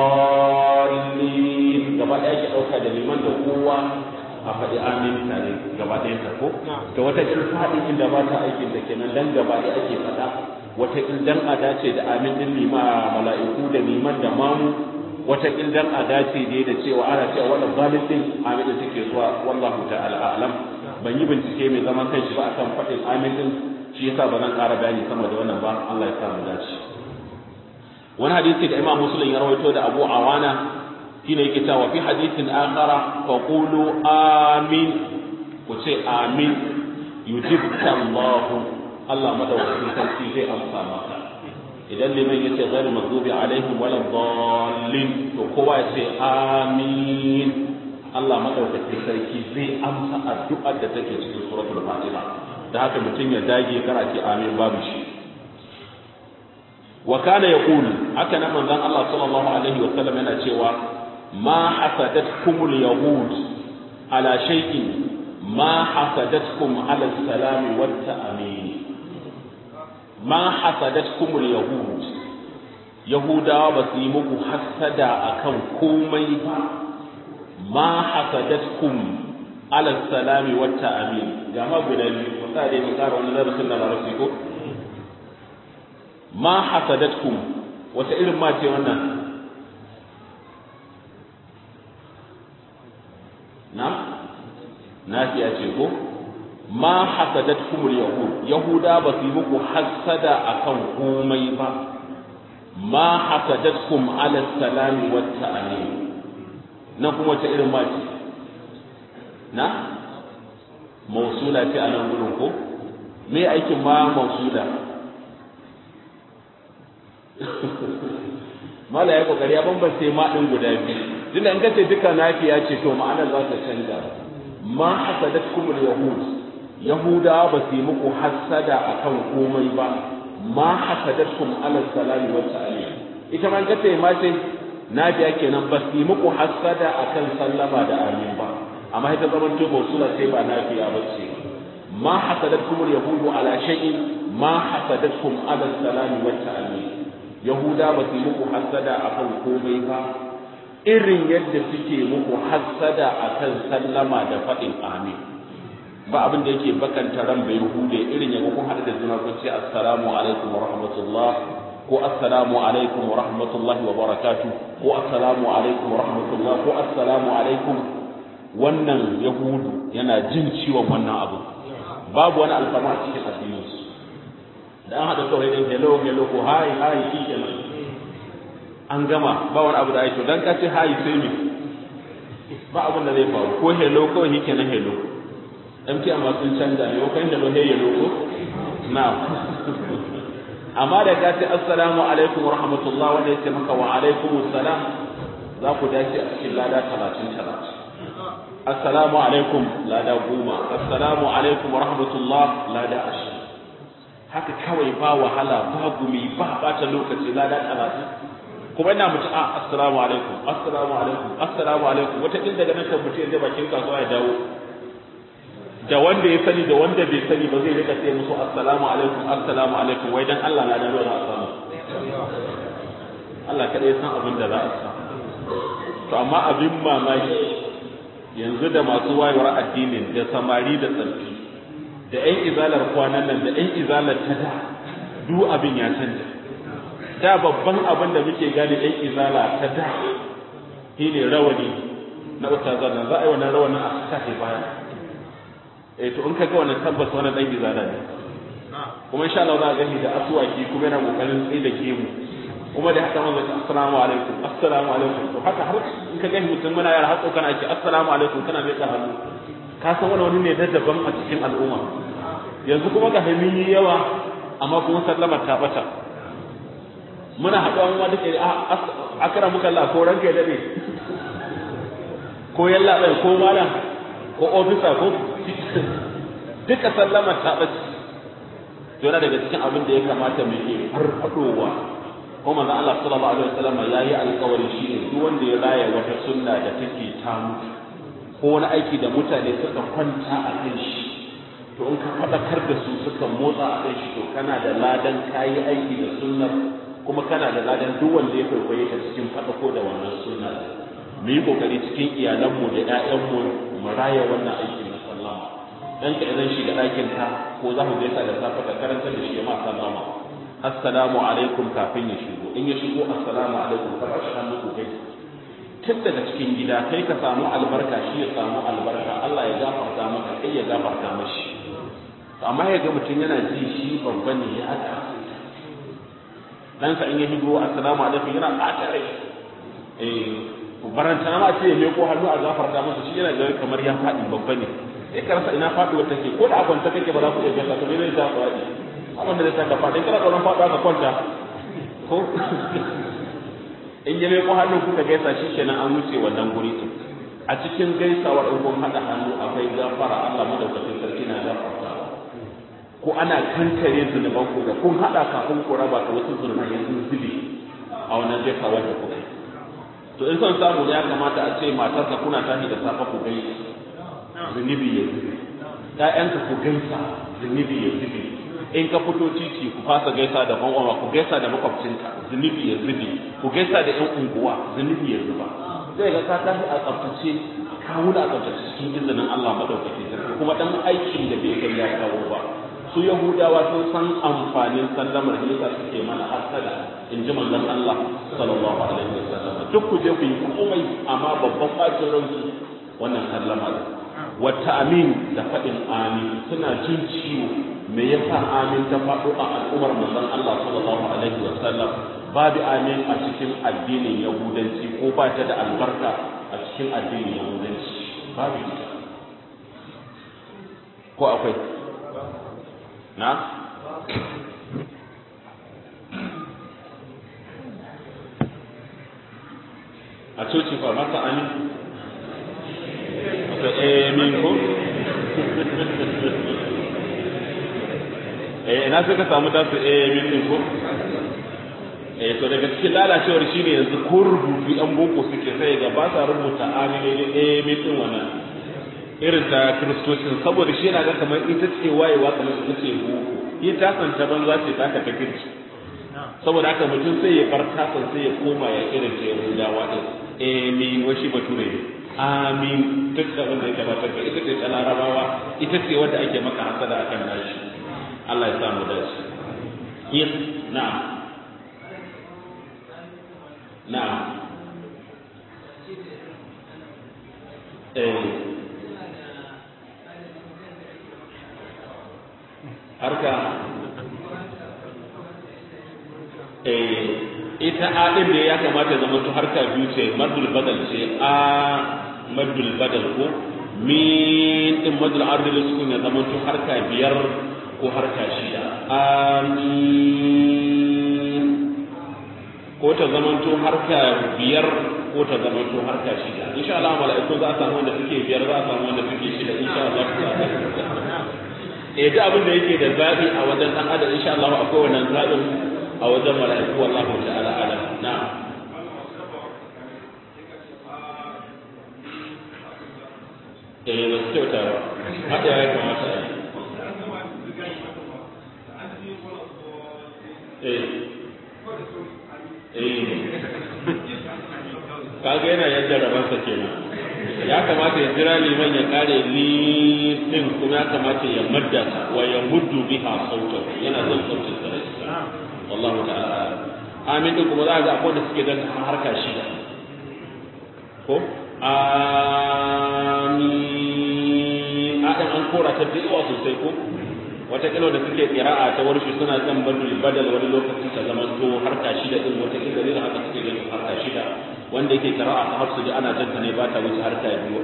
dallin gaba ɗaya ake ɗauka da liman da kowa a faɗi amin tare gaba ɗayan ta ko da wata irin faɗi inda ba ta aikin da kenan dan gaba ɗaya ake faɗa wata dan a dace da amin din lima mala'iku da liman da mamu wata dan a dace dai da cewa ana cewa wannan zalim din amin din take zuwa wallahu ta'ala a'lam ban yi bincike mai zaman kanshi ba akan faɗin amin din shi yasa ba zan ƙara bayani sama da wannan ba Allah ya sa mu dace wani hadisi da Imam Muslim ya rawaito da Abu Awana shine yake cewa fi hadithin akhara fa qulu amin ku ce amin yujibka Allah Allah madaukakin sarki zai amsa maka idan liman ya ce ghairu maghdubi alaihim wala dallin to kowa ya ce amin Allah madaukakin sarki zai amsa addu'ar da take cikin suratul Fatiha da haka mutum ya dage kara ce amin babu shi wa kana yaqul haka nan manzon Allah sallallahu alaihi wa sallam yana cewa ma hasadatkumul yahud ala shay'in ma hasadatkum ala salami wat ta'amin ma hasadatkumul yahud yahudawa ba su yi muku hasada akan komai ba ma hasadatkum ala salami wat ta'amin ga ma guda biyu ko sai mu kara wani darasin da larabci ko ma hasadatkum wata irin ma ce wannan na nafiya ce ko ma hasadatkum yahud yahuda ba su yi muku hasada akan komai ba ma hasadatkum ala salami wat ta'amin nan kuma wata irin ma ce na mausula ce a nan gudun ko me aikin ma mausula mala ya kokari ya bambance ma din guda biyu tunda in kace duka nafiya ce to ma'anar za ta canza ma hasadatkum yahud yahuda ba su yi muku hasada akan komai ba ma hasadatkum ala salami wa ta'ala ita man kace ma ce nafiya kenan ba su yi muku hasada akan sallama da amin ba amma ita zaman to mausula sai ba nafiya ba ce ma hasadatkum yahudu ala shay'in ma hasadatkum ala salami wa ta'ala yahuda ba su yi muku hasada akan komai ba irin yadda suke muku hasada akan sallama da faɗin amin ba abin da yake bakanta ran bai hude irin yadda kun haɗu da juna kun ce assalamu alaikum wa rahmatullah ko assalamu alaikum wa rahmatullahi wa barakatuh ko assalamu alaikum wa rahmatullah ko assalamu alaikum wannan yahudu yana jin ciwon wannan abu babu wani alfama a cikin addininsu da an haɗa kawai ɗin hello hello ko hi hi shi kenan an gama ba wani abu da ake dan ka ce hi sai me ba abin da zai faru ko hello ko shi kenan hello MT amma sun canza ne kan hello hey hello ko na amma da ka ce assalamu alaikum wa rahmatullah wanda ya ce maka wa alaikum assalam za ku dace a cikin lada talatin talatin assalamu alaikum lada goma assalamu alaikum wa rahmatullah lada ashirin haka kawai ba wahala ba gumi ba bata lokaci lada talatin kuma ina mutu a assalamu alaikum assalamu alaikum assalamu alaikum wata ɗin daga nan kan mutu yadda bakin kasuwa ya dawo da wanda ya sani da wanda bai sani ba zai rika sai musu assalamu alaikum assalamu alaikum wai dan Allah na dawo da samu Allah kada ya san abin da za a samu to amma abin mamaki yanzu da masu wayewar addinin da samari da tsarki da ƴan izalar kwanan nan da ƴan izalar ta da duk abin ya canja da babban abin da muke gane ƴan izala ta da shine rawani na ustazan nan za a yi wannan rawanin a sake baya eh to in ka ga wannan tabbas wannan dan izala ne kuma insha Allah za a gani da asuwaki kuma yana kokarin tsaye da gemu kuma da haka manzo assalamu alaikum assalamu alaikum to haka har in ka gani mutum muna yara har kana ake assalamu alaikum kana mai ka hannu ka san wani wani ne da daban a cikin al'umma yanzu kuma ga hamini yawa amma kuma sallama ta bata muna haɗuwa mu duka a akara muka Allah ko ranka ya dade ko yalla bai ko malam ko ofisa ko duka sallama ta bace to yana daga cikin abin da ya kamata mu yi farfadowa ko manzon Allah sallallahu alaihi wasallam yayi alƙawari shine duk wanda ya raya wata sunna da take ta mutu ko wani aiki da mutane suka kwanta a kan shi to in ka faɗakar da su suka motsa a kan shi to kana da ladan kayi aiki da sunnar kuma kana da ladan duk wanda ya kwaikwaye ta cikin faɗako da wannan sunna mu yi kokari cikin iyalanmu da ƴaƴanmu mu raya wannan aikin na sallama dan ka idan shiga ɗakin ka ko za ku gaisa da safe ka karanta da shi ma sallama assalamu alaikum kafin ya shigo in ya shigo assalamu alaikum ka ba shi hannu ku gaisa tun daga cikin gida kai ka samu albarka shi ya samu albarka Allah ya gafarta maka kai ya gafarta mashi amma ya ga mutum yana ji shi babba ne ya haka dan sa in ya higo assalamu alaikum yana ɓata rai eh baranta ma ce ya meko hannu a gafarta masa shi yana ga kamar ya faɗi babba ne sai ka rasa ina faɗuwar take ko da a kwanta kake ba za ku iya gasa to me zai ta faɗi abin da zai saka faɗi kana tsoron faɗuwa ka kwanta ko in ya meko hannun kuka gaisa shi kenan an wuce wannan guri din a cikin gaisawar in kun haɗa hannu akwai gafara Allah madaukakin sarki na gafarta ko ana kankare zunuban ku da kun haɗa kafin ku raba ka wasu zunuban yanzu zubi a wannan jefa wanda kuka to in son samu ya kamata a ce matarka kuna tashi da safa ku gaisa zunubi ya zubi ƴaƴanka ku gaisa zunubi ya zubi in ka fito titi ku fasa gaisa da ban'uwa ku gaisa da makwabcinka zunubi ya zubi ku gaisa da ƴan unguwa zunubi ya zuba zai ga ka tashi a tsaftace ka wuni a tsaftace cikin izinin Allah madaukakin sarki kuma dan aikin da bai kai ya kawo ba su yahudawa sun san amfanin sallamar yasa suke mana hasada in ji manzon Allah sallallahu alaihi wasallam duk ku je ku yi komai amma babban bacin ransu wannan sallama ne wata amin da faɗin amin suna jin ciwo me yasa amin ta faɗo a al'ummar manzon Allah sallallahu alaihi wasallam babu amin a cikin addinin yahudanci ko ba ta da albarka a cikin addinin yahudanci babu ita ko akwai na a coci ba masa amin akwai amin ko eh na suka samu tasu amin din ko eh to daga cikin lalacewar shine yanzu ko rubutu yan boko suke sai ga ba sa rubuta amin ne amin din wannan irin ta kiristocin saboda shi yana ga kamar ita ce wayewa kamar ita ce boko yi tasan ta banza ce ta ka kirki saboda haka mutum sai ya bar tasan sai ya koma ya irin ta yahudawa din amin washi bature ne amin duk abin da ya kamata ka ita ce ta larabawa ita ce wadda ake maka hasada akan nashi Allah ya samu dace yin na'am na'am eh harka eh ita a din da ya kamata zama to harka biyu ce madul badal ce a madul badal ko min din madul ardil sukun ya zama to harka biyar ko harka shida amin ko ta zama to harka biyar ko ta zama to harka shida insha Allah mala'iku za a samu wanda suke biyar za a samu wanda suke shida insha Allah eh duk abin da yake da zabi a wajen dan adam insha Allah akwai wannan zabin a wajen mala'iku wallahu ta'ala alam na'am eh ba su kyauta ba haka ya kamata a yi eh eh kaga yana yadda rabansa kenan ya kamata ya jira liman ya kare li din kuma ya kamata ya madda wa ya muddu biha sautan yana zan sautin sa wallahu ta'ala amin din kuma za ga akwai da suke da harka shida ko amin a dan an kora ta da yawa sosai ko wata kilo da suke qira'a ta warshi suna kan badul badal wani lokacin ta zaman to harka shida din wata kilo da haka suke da harka shida wanda yake qira'a ta hafsu ana janta ne ba ta wuce harka biyu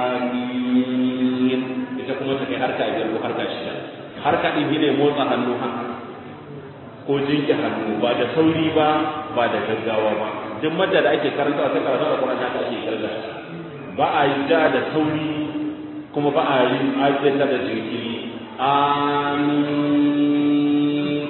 amin ita kuma ta kai harka biyar ko harka shida harka din ne motsa hannu haka ko jinki hannu ba da sauri ba ba da gaggawa ba duk madda da ake karanta ta karatu da Qur'ani haka ake karanta ba a yi da da sauri kuma ba a yi ayyuka da jinkiri amin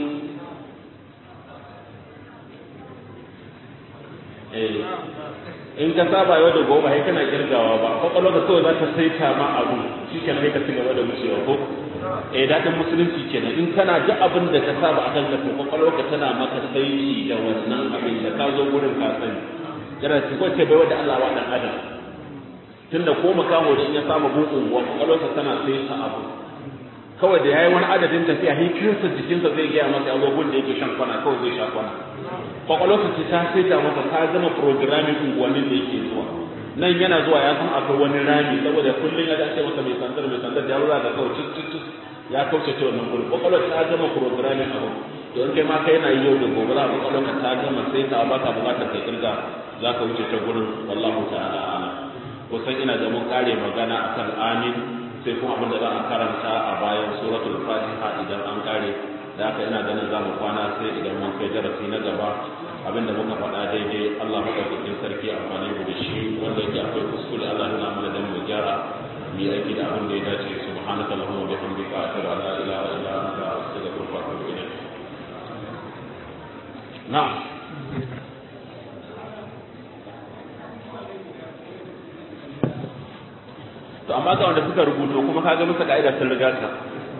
eh in ka saba yau da gobe sai kana kirgawa ba kwakwalwa ka kawai za ta saita ma abu shi kenan sai ka ci gaba da wucewa ko eh dadin musulunci kenan in kana duk abin da ka saba akan ka to kwakwalwa ka tana maka saiti da wannan abin da ka zo gurin ka sani yana ci ko ce bai wanda Allah wa dan adam tunda ko makaho da in ya saba bugun wa kwakwalwa tana saita abu kawai da yayi wani adadin tafiya hikinsa jikinsa zai gaya masa abubuwan da yake shan kwana kawai zai sha kwana kwakwalwarsa ce ta saita masa ta gama programming unguwannin da yake zuwa nan yana zuwa ya san akwai wani rami saboda kullum ya dace masa mai sandar mai sandar da ruwa da kawai cicicin ya kauce ta wannan gurin kwakwalwar ta gama programming abu to in kai ma kai yana yi yau da gobe za a kwakwalwarka ta gama sai ta baka bukatar kai kirga za ka wuce ta gurin wallahu ta'ala ana kusan ina da mun kare magana akan amin sai kuma abin da za a karanta a bayan suratul fatiha idan an kare da haka ina ganin za mu kwana sai idan mun kai darasi na gaba abin da muka faɗa daidai Allah maɗaukakin sarki amfani mu da shi wanda yake akwai kuskure Allah yana mana dan mu gyara mu yi aiki da abin da ya dace subhanaka allahumma wa bihamdika ashhadu an la ilaha illa anta na'am to amma ga wanda suka rubuto kuma kaga musu ka'ida sun riga ka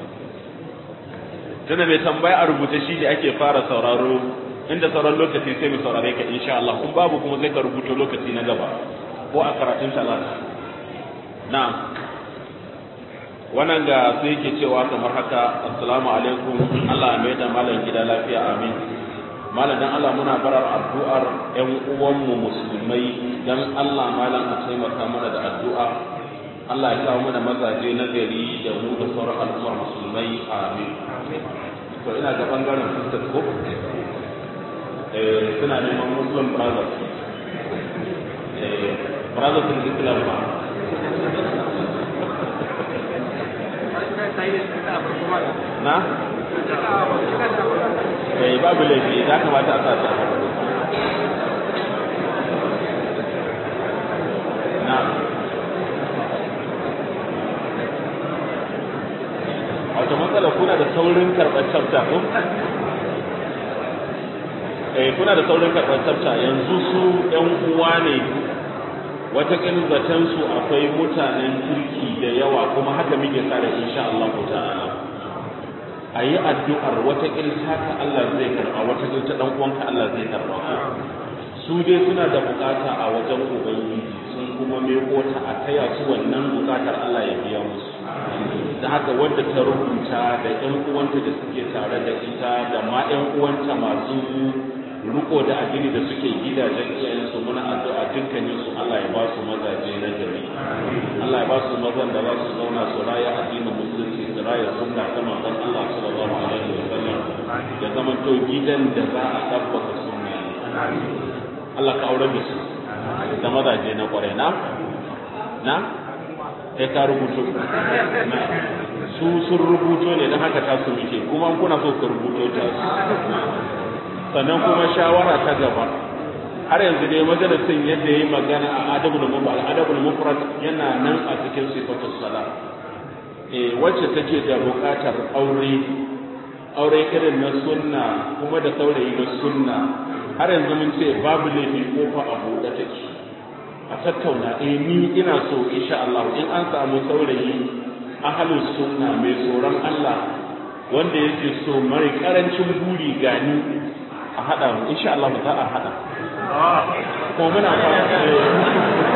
tunda mai tambaya a rubuce shi ne ake fara sauraro inda sauran lokaci sai mu saurare ka insha Allah in babu kuma sai ka rubuto lokaci na gaba ko a karatun talata na'am wannan ga sai yake cewa kamar haka assalamu alaikum Allah mai da malam gida lafiya amin malam dan Allah muna barar addu'ar ƴan uwanmu musulmai dan Allah malam a taimaka mana da addu'a Allah ya kawo mana mazaje na gari da mu da sauran al'ummar musulmai amin to ina ga bangaren sisters ko eh suna neman muslim brothers eh brothers in islam ba na eh babu laifi za kamata a sa ta na wato matsala kuna da saurin karɓar tsafta ko eh kuna da saurin karɓar tsafta yanzu su ƴan uwa ne wataƙil zaton su akwai mutanen kirki da yawa kuma haka muke sa da insha Allah ta'ala a yi addu'ar wataƙil haka Allah zai karɓa wataƙil ta ɗan uwanka Allah zai karɓa su dai suna da bukata a wajen ubangiji sun kuma meko ta a taya su wannan bukatar Allah ya biya musu da haka wadda ta rubuta da ƴan uwanta da suke tare da ita da ma ƴan uwanta masu riko da addini da suke gidajen iyayensu muna addu'a dukkanin su Allah ya ba su mazaje na gari Allah ya ba su mazan da za su zauna su raya addinin musulunci su raya sunna ta manzon Allah sallallahu alaihi wa sallam ya zama to gidan da za a tabbata sunna ne Allah ka aure da su da mazaje na kwarai na na sai ka rubuto na su sun rubuto ne don haka ta su muke kuma kuna so ku rubuto ta su sannan kuma shawara ta gaba har yanzu dai majalisin yadda yayi magana a adabul mufrad adabul mufrad yana nan a cikin sifatus sala eh wacce take da buƙatar aure aure irin na sunna kuma da saurayi na sunna har yanzu mun ce babu laifi kofa a buɗe take a tattauna eh ni ina so insha Allah in an samu saurayi ahalin sunna mai tsoron Allah wanda yake so mai karancin buri gani a hada mu insha Allah za a hada ko muna fata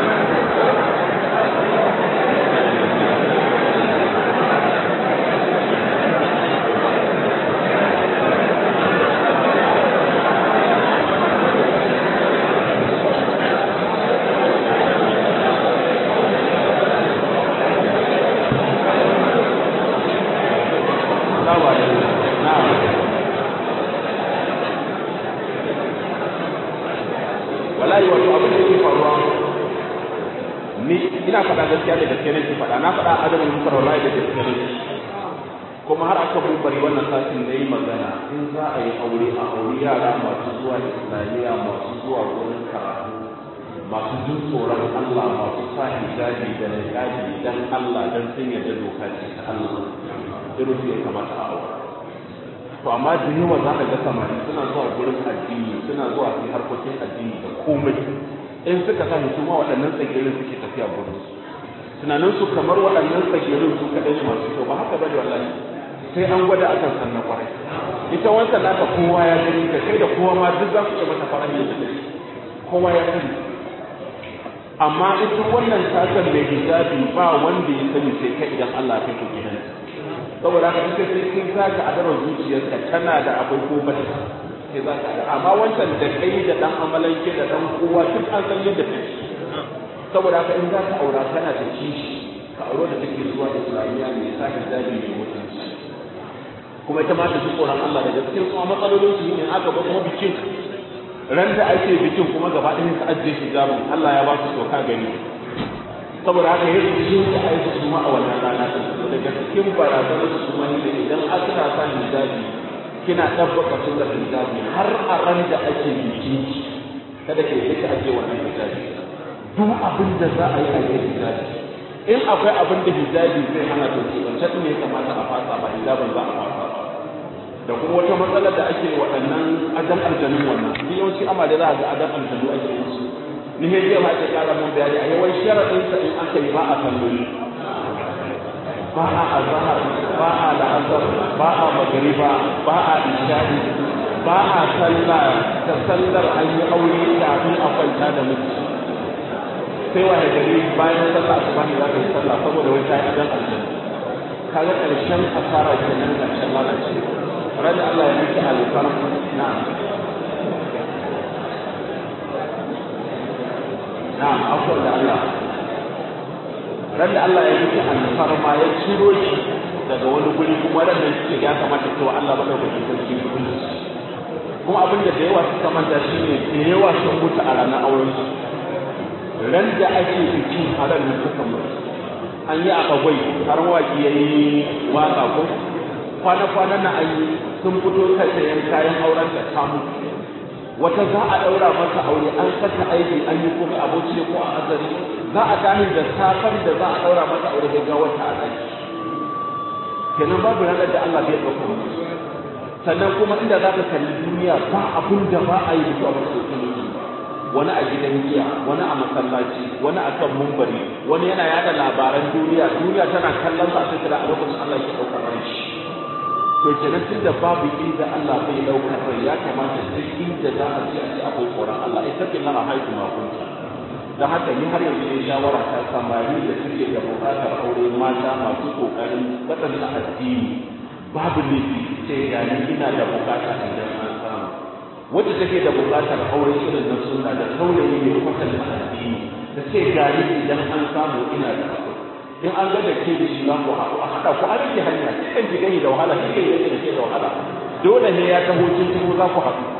wallahi wato abin da yake faruwa ni ina faɗa gaskiya da gaskiya ne faɗa na faɗa adamin muka wallahi da gaskiya ne kuma har aka bari wannan satin da yi magana in za a yi aure a aure yara masu zuwa islamiyya masu zuwa gurin karatu masu jin tsoron Allah masu sa hijabi da niqabi dan Allah dan sun yarda doka ce ta Allah irin su ya kamata a aure to amma da yawa za ka ga samari suna zuwa gurin addini suna zuwa su harkokin addini da komai in suka sa su ma waɗannan tsagirin suke tafiya gurin su tunanin su kamar waɗannan tsagirin su kaɗai ne masu kyau ba haka bane wallahi sai an gwada akan san na kwarai ita wancan naka kowa ya gani ka kai da kowa ma duk za su iya mata fara yin kowa ya sani amma ita wannan tasar mai hijabi ba wanda ya sani sai kai idan Allah ya kai gidan saboda haka ita sai kin saka a daren zuciyarka tana da akwai ko ba sai za ka amma wancan da kai da dan amalanke da dan kowa duk an san yadda take saboda haka in za ka aura kana da kishi ka auro da take zuwa islamiyya mai sa hijabi mai mutunci kuma ita ma ta ji tsoron Allah daga cikin kuma matsalolin su ne aka ba kuma bikin ran da ake bikin kuma gaba ɗaya ka ajiye hijabin Allah ya ba su soka gani saboda haka yadda shi da aiki su ma a wannan rana daga cikin barazanar su kuma ne idan aka sa hijabi kina ɗabbaka sunnar hijabi har a ran da ake biki kada ke yi ake wannan hijabi duk abin da za a yi a yi hijabi in akwai abin da hijabi zai hana to ce wancan ne kamata a fasa ba hijabin za a fasa ba da kuma wata matsalar da ake waɗannan adan aljanun wannan duk yawanci amale za a ga adan aljanu ake yi su ni he jiya ma ake kara mun bayani a yawan sharaɗin sa in aka yi ba a salloli ba a azhar ba a la'azar ba a magriba ba a isha'i ba a sallah ta sallar an yi aure kafin a kwanta da miji sai wa gari bayan sallah asuba ne za ka yi sallah saboda wai ta yi adan aljanna kaga ƙarshen asara kenan ƙarshen lalace rada Allah ya miki alfarma na'am na'am akwai da Allah rada Allah ya miki alfarma ya ciro shi daga wani guri kuma ran nan shi ya kamata cewa Allah madaukakin sarki ya kula kuma abin da da yawa suka manta shine da yawa sun mutu a ranar auren su ran da ake bikin a ran suka mutu an yi a kagwai har waki ya yi waka ko kwana-kwanan na an yi sun fito kai sayan kayan auren da ta mutu wata za a ɗaura masa aure an saka aiki an yi kuma aboki ko a azari za a tashi da safar da za a ɗaura masa aure da gawar ta a ɗaki kenan babu ranar da Allah bai ɗauka mutu sannan kuma inda za ka kalli duniya ba abin da ba a yi mutu a wasu wani a gidan giya wani a masallaci wani a kan mumbari wani yana yada labaran duniya duniya tana kallon sa sai a lokacin Allah ke ɗaukar ran shi to kenan tun da babu inda Allah bai ɗaukar rai ya kamata duk inda za a ce a ce akwai tsoron Allah ita ke nan a haihu ma kunta don haka ni har yanzu ne shawara ta samari da suke da buƙatar aure mata masu ƙoƙarin waɗanda addini babu laifi sai gani ina da buƙata idan an samu wacce take da buƙatar aure irin na sunna da saurayi mai kwatanta addini da ce gari idan an samu ina da aure in an ga da ke da shi za ku haɗu a haɗa ku an rike hanya cikin ki gani da wahala cikin yake da ke da wahala dole ne ya taho cikin za ku haɗu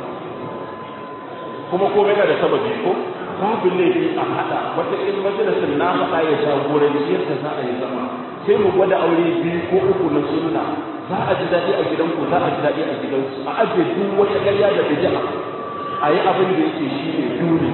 kuma komai na da sababi ko babu laifi a haɗa wata in majalisar na faɗa ya jagoranci yadda za a yi zama sai mu gwada aure biyu ko uku na sunna za a ji daɗi a gidanku za a ji daɗi a gidansu a ajiye duk wata ƙarya da bid'a a yi abin da yake shi ne dole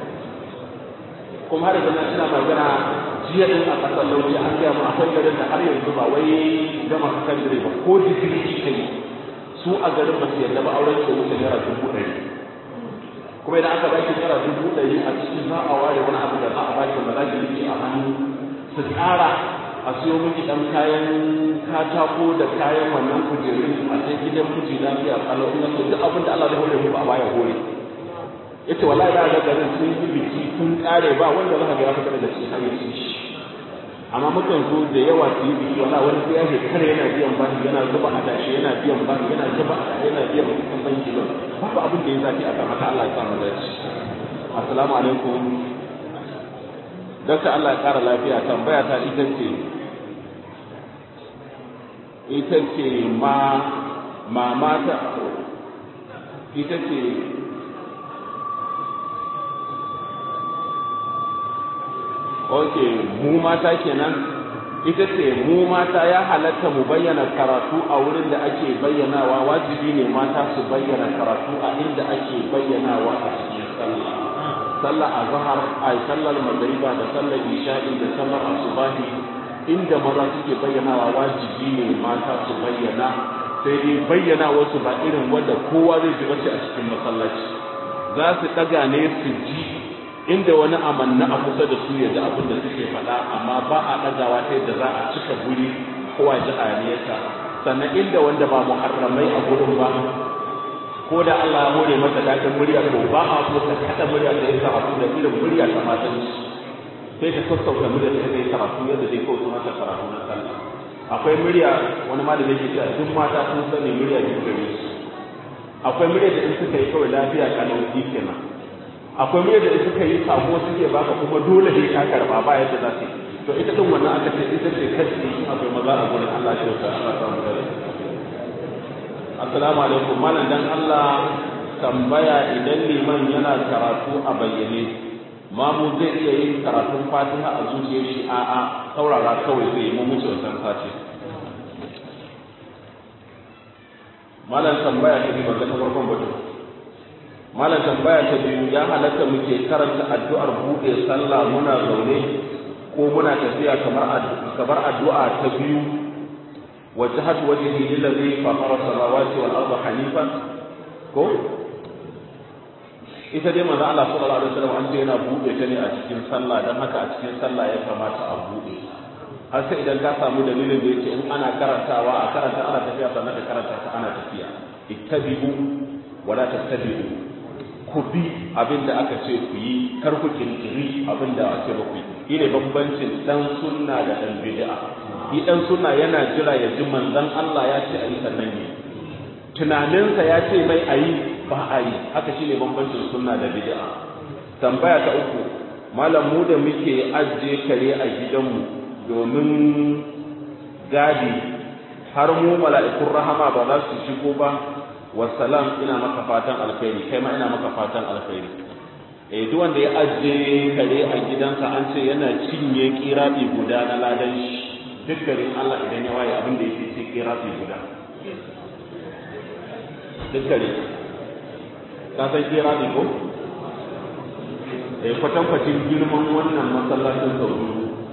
kuma har yanzu ina magana jiya din a ƙasar lauci an gaya mu akwai garin da har yanzu ba wai gama sakandare ba ko digiri kika yi su a garin ba su yarda ba auren ke wuce naira dubu ɗari kuma idan aka baki naira dubu ɗari a cikin za a ware wani abu da za a baki ba za ki rike a hannu su tsara a siyo miki ɗan kayan katako da kayan wannan kujerun a sai gidan miji lafiya kalau ina so duk abin da Allah zai hore mu ba baya hore yace wallahi za ga garin sun yi biki sun kare ba wanda za ka ga ya fita daga cikin hayyacin shi amma mukan zo da yawa su yi biki wala wani sai ya shekara yana biyan bashi yana zuba adashi yana biyan bashi yana zuba adashi yana biyan kuɗin banki ba babu abin da ya zafi a kan haka Allah ya samu dace assalamu alaikum Dokta Allah ya kara lafiya tambaya ta ita ce ita ce ma mamata ita ce ok mu mata kenan ita ce mu mata ya halatta mu bayyana karatu a wurin da ake bayyanawa wajibi ne mata su bayyana karatu a inda ake bayyanawa a cikin sallah sallah azhar ay sallar magriba da sallar isha'i da sallar asubahi inda maza suke bayyanawa wajibi ne mata su bayyana sai dai bayyana wasu ba irin wanda kowa zai ji bace a cikin masallaci za su daga ne su ji inda wani amanna a kusa da su ya ji abin da suke faɗa amma ba a ɗagawa ta yadda za a cika guri kowa ji hayaniyarsa sannan inda wanda ba muharramai a gurin ba ko da Allah ya hore masa daɗin murya to ba a so ka kaɗa murya da ya karatu da irin murya ta matan sai ka sassauta murya da ya karatu yadda zai kawo masa karatu na sallah akwai murya wani malami yake cewa duk mata sun sani murya da gare su akwai murya da in suka yi kawai lafiya kalau kenan akwai murya da suka yi sako suke baka kuma dole sai ka karba ba yadda za su yi to ita din wannan aka ce ita ce kashi akwai maza a gurin Allah shi ta Allah ta mu dare assalamu alaikum malam dan Allah tambaya idan liman yana karatu a bayyane mamu zai iya yin karatun fatiha a zuciyar shi a'a saurara kawai zai yi mu muce wannan sati malam tambaya ta bi ba ta farkon batu malam tambaya ta biyu ya halatta muke karanta addu'ar buɗe sallah muna zaune ko muna tafiya kamar kamar addu'a ta biyu wajhat wajhi lillazi fatara samawati wal arda hanifan ko ita dai manzo Allah sallallahu alaihi wasallam an ce yana bude ta ne a cikin sallah dan haka a cikin sallah ya kamata a bude har sai idan ka samu dalilin da yake in ana karantawa a karanta ana tafiya sannan ka karanta ta ana tafiya ittabi'u wala tattabi'u ku bi abin da aka ce ku yi kar ku kirkiri abin da ake ba ku yi ne bambancin dan sunna da dan bid'a ni dan sunna yana jira ya ji manzon Allah ya ce ayi sannan ne tunaninsa ya ce mai ayi ba a yi haka shine bambancin sunna da bid'a tambaya ta uku malam mu da muke ajiye kare a gidanmu domin gadi har mu mala'ikun rahama ba za su shigo ba wassalam ina maka fatan alkhairi kai ma ina maka fatan alkhairi eh duk wanda ya ajiye kare a gidansa an ce yana cinye kirabi guda na ladan shi duk garin Allah idan ya waye abin da yake ce kirabi guda duk gari ka san kirabi ko eh kwatankwacin girman wannan masallacin sauri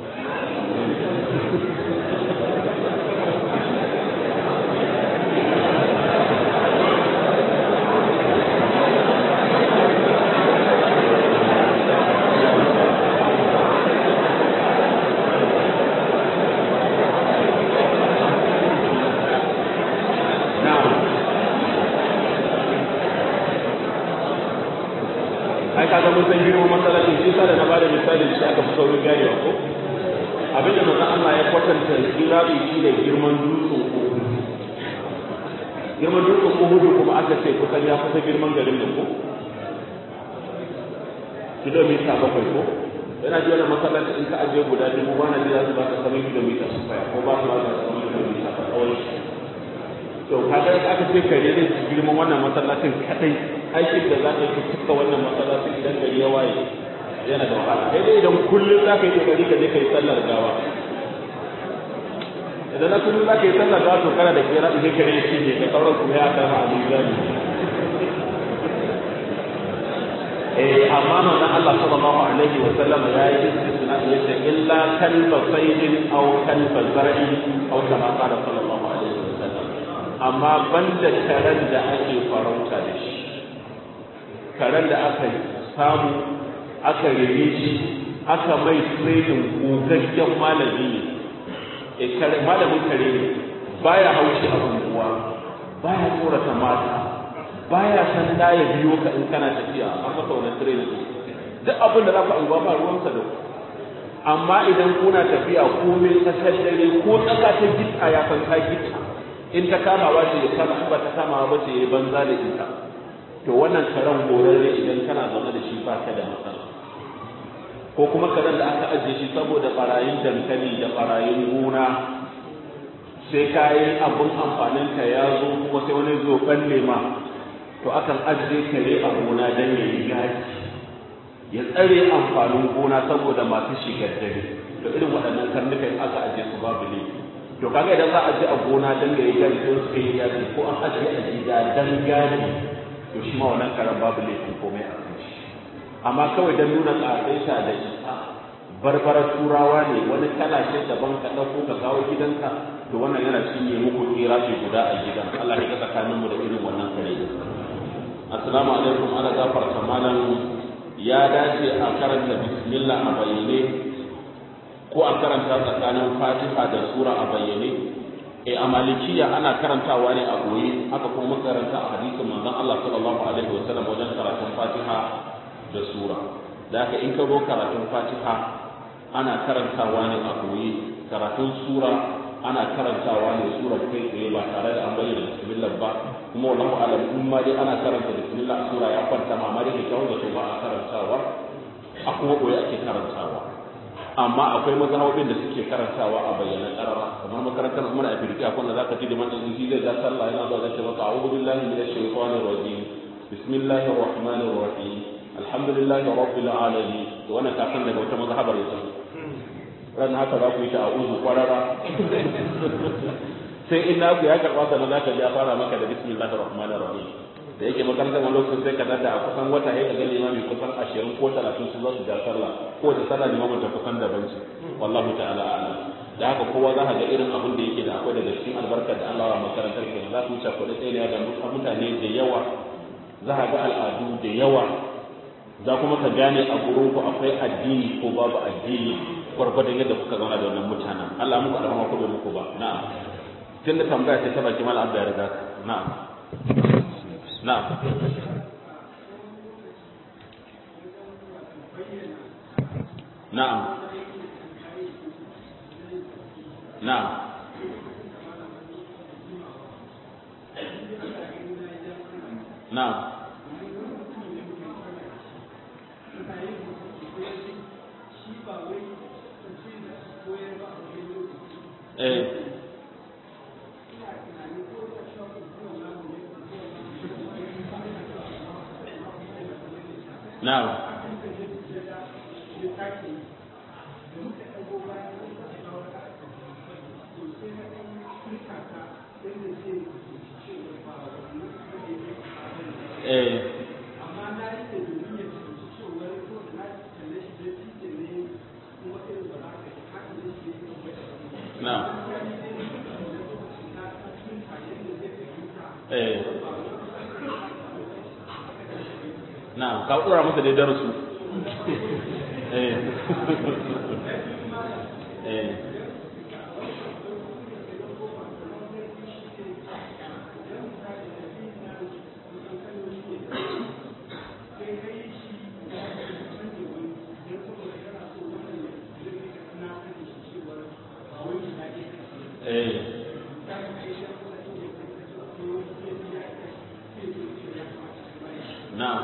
ai kaga mun san girman masallacin shi sa da na bada misalin shi aka fi saurin ganewa ko abinda manzon Allah ya kwatanta kirabi shi da girman dutsen Uhud girman dutsen Uhud kuma aka ce kusan ya kusa girman garin nan ko kilomita bakwai ko yana ji wani masallaci in ka ajiye guda dubu ba na ji za su ba ka saman kilomita su faya ko ba su ba ka saman kilomita a tsawon shi to kaga aka ce kare zai ci girman wannan masallacin kadai aikin da za ka yi cika wannan masallacin idan gari ya waye yana da wahala kai dai idan kullum za ka yi kokari ka je ka yi sallar gawa idan na kullum za ka yi sallar gawa to kana da kera idan kare ya cinye ka sauran kuma ya kama a mizani eh amma manzon Allah sallallahu alaihi wa sallam ya yi istisna yace illa kalba saydin aw kalba zar'in aw kama qala sallallahu alaihi wa sallam amma banda karen da ake farauta da shi karen da aka samu aka rene shi aka mai training gogaggen malami ne malamin kare ne baya haushi a unguwa baya tsorata mata baya san da ya biyo ka in kana tafiya an masa wannan training duk abin da za ka unguwa ba ruwansa da ku amma idan kuna tafiya komai tsakar dare ko tsaka ta gita ya san ka gita in ta kama ba ce ya kama in ba ta kama ba ce ya banza da ita to wannan karen horarre idan kana zaune da shi ba ka da matsala ko kuma karen da aka ajiye shi saboda barayin dankali da barayin gona sai kayan abun amfanin ka ya zo kuma sai wani zo balle ma to akan ajiye kare a gona don ya yi gaji ya tsare amfanin gona saboda masu shigar dare to irin waɗannan karnukan aka ajiye su babu laifi to kaga idan za a je a gona dan yayi gadi don su yi gadi ko an ajiye a gida dan gadi to shi ma wannan karan babu laifin komai a kan shi amma kawai dan nuna ƙasaita da isa barbarar turawa ne wani kala shi daban ka ɗauko ka kawo gidanka to wannan yana cinye muku tsira ce guda a gidan Allah ya ga tsakanin mu da irin wannan kare assalamu alaikum ana gafarta malam ya dace a karanta bismillah a bayyane ko a karanta tsakanin fatiha da sura a bayyane e a malikiya ana karantawa ne a goye haka kuma makaranta a hadisin manzon Allah sallallahu alaihi wa sallam wajen karatun fatiha da sura da haka in ka zo karatun fatiha ana karantawa ne a goye karatun sura ana karantawa ne sura kai tsaye ba tare da an bayyana bismillah ba kuma wallahu alam in ma dai ana karanta bismillah sura ya kwanta ma amma dai kyau da ba a karantawa a kuma goye ake karantawa amma akwai mazhabin da suke karantawa a bayyana karara kamar makarantar umar a firki akwai da zaka ji da manzon shi zai ga sallah yana zuwa zai maka a'udhu billahi minash shaitanir rajim bismillahir rahmanir rahim alhamdulillahi rabbil alamin to wannan ka san daga wata mazhabar yasa ran haka za ku yi ta a'udhu kwarara sai in na ku ya karba sannan zaka ji ya fara maka da bismillahir rahmanir rahim da yake makarantar wani lokacin sai ka tada a kusan wata ya ga limami kusan ashirin ko talatin su za su ja sallah ko da sallah limamin ta kusan daban ce wallahu ta'ala a'lam da haka kowa za ka ga irin abin da yake da akwai daga cikin albarka albarka da Allah wa makarantar kenan za ku wuce kuɗi ɗaya da mutane da yawa za ka ga al'adu da yawa za kuma ka gane a gurin ku akwai addini ko babu addini gwargwadon yadda kuka zauna da wannan mutanen Allah muku alhama ko bai muku ba na'am tun da tambaya ce ta baki mal abda ya riga na'am na'am na'am na'am na'am eh na'am eh na'am eh na'am ka dora masa da darasu eh eh eh na'am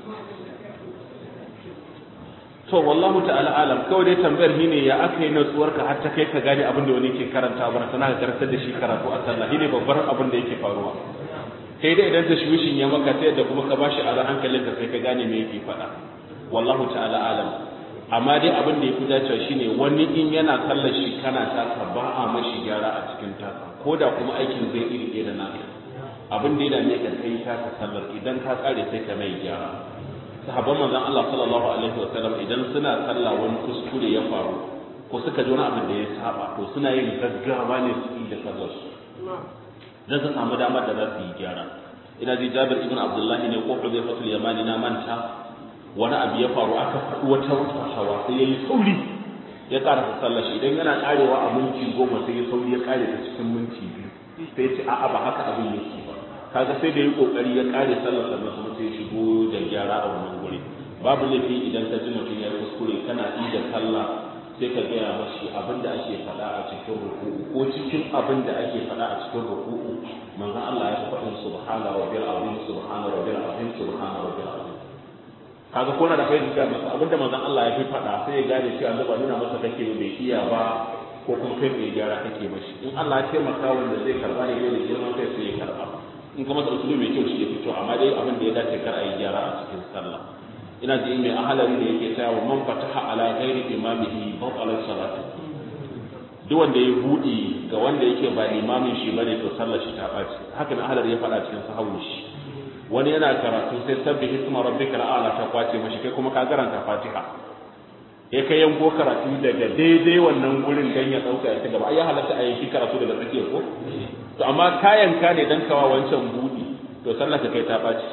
to wallahu ta'ala alam kawai dai tambayar shine ya aka yi natsuwar ka har ta kai ka gane abin da wani ke karanta bar sana ka karantar da shi karatu a sallah shine babbar abin da yake faruwa kai dai idan tashwishin ya maka sai da kuma ka bashi a hankalin ka sai ka gane me yake faɗa wallahu ta'ala alam amma dai abin da yafi dacewa shine wani in yana sallar shi kana taka ba a mashi gyara a cikin taka ko da kuma aikin zai iri ɗaya da naka abin da ya dame ka kai taka sallar idan ka kare sai ka mai gyara sahabban manzon Allah sallallahu alaihi wa sallam idan suna sallah wani kuskure ya faru ko suka ji wani abin da ya saba to suna yin gaggawa ne su yi da sallar su dan su samu damar da za su yi gyara ina ji Jabir ibn Abdullahi ne ko Hudayfa yamani na manta wani abu ya faru aka faɗi wata wata hawa sai yayi sauri ya ƙara sallar shi idan yana karewa a minti goma sai ya sauri ya kare ta cikin minti biyu sai ya ce a'a ba haka abin yake ba kaga sai da yi kokari ya kare sallar sannan kuma sai shigo da gyara a wannan guri babu laifi idan ka ji mutum ya kuskure kana yi da sallah sai ka gaya mashi abin da ake faɗa a cikin ruku'u ko cikin abin da ake faɗa a cikin ruku'u manzon Allah ya faɗin subhana rabbil azim subhana rabbil azim subhana rabbil azim kaga ko na da fahimta masa abin da manzon Allah ya fi faɗa sai ya gane cewa Allah ba nuna masa kake bai iya ba ko kuma kai mai gyara kake mashi in Allah ya taimaka wanda zai karba ne da girman kai sai ya karba in kuma da usulu mai kyau shi ya fito amma dai abin da ya dace kar a yi gyara a cikin sallah ina ji mai ahalari da yake cewa wa man fataha ala ghairi imamihi batala salatu duk wanda ya budi ga wanda yake ba limamin shi bane to sallar shi ta baci haka nan ahalari ya faɗa cikin sahawu shi wani yana karatu sai sabbi hisma rabbika ala ta kwace mashi kai kuma ka garanta fatiha ya kai yanko karatu daga daidai wannan gurin dan ya dauka ya ci gaba ai ya halatta a yanki karatu daga tsakiyar ko to amma kayan ka ne dan kawa wancan budi to sallah ka kai ta baci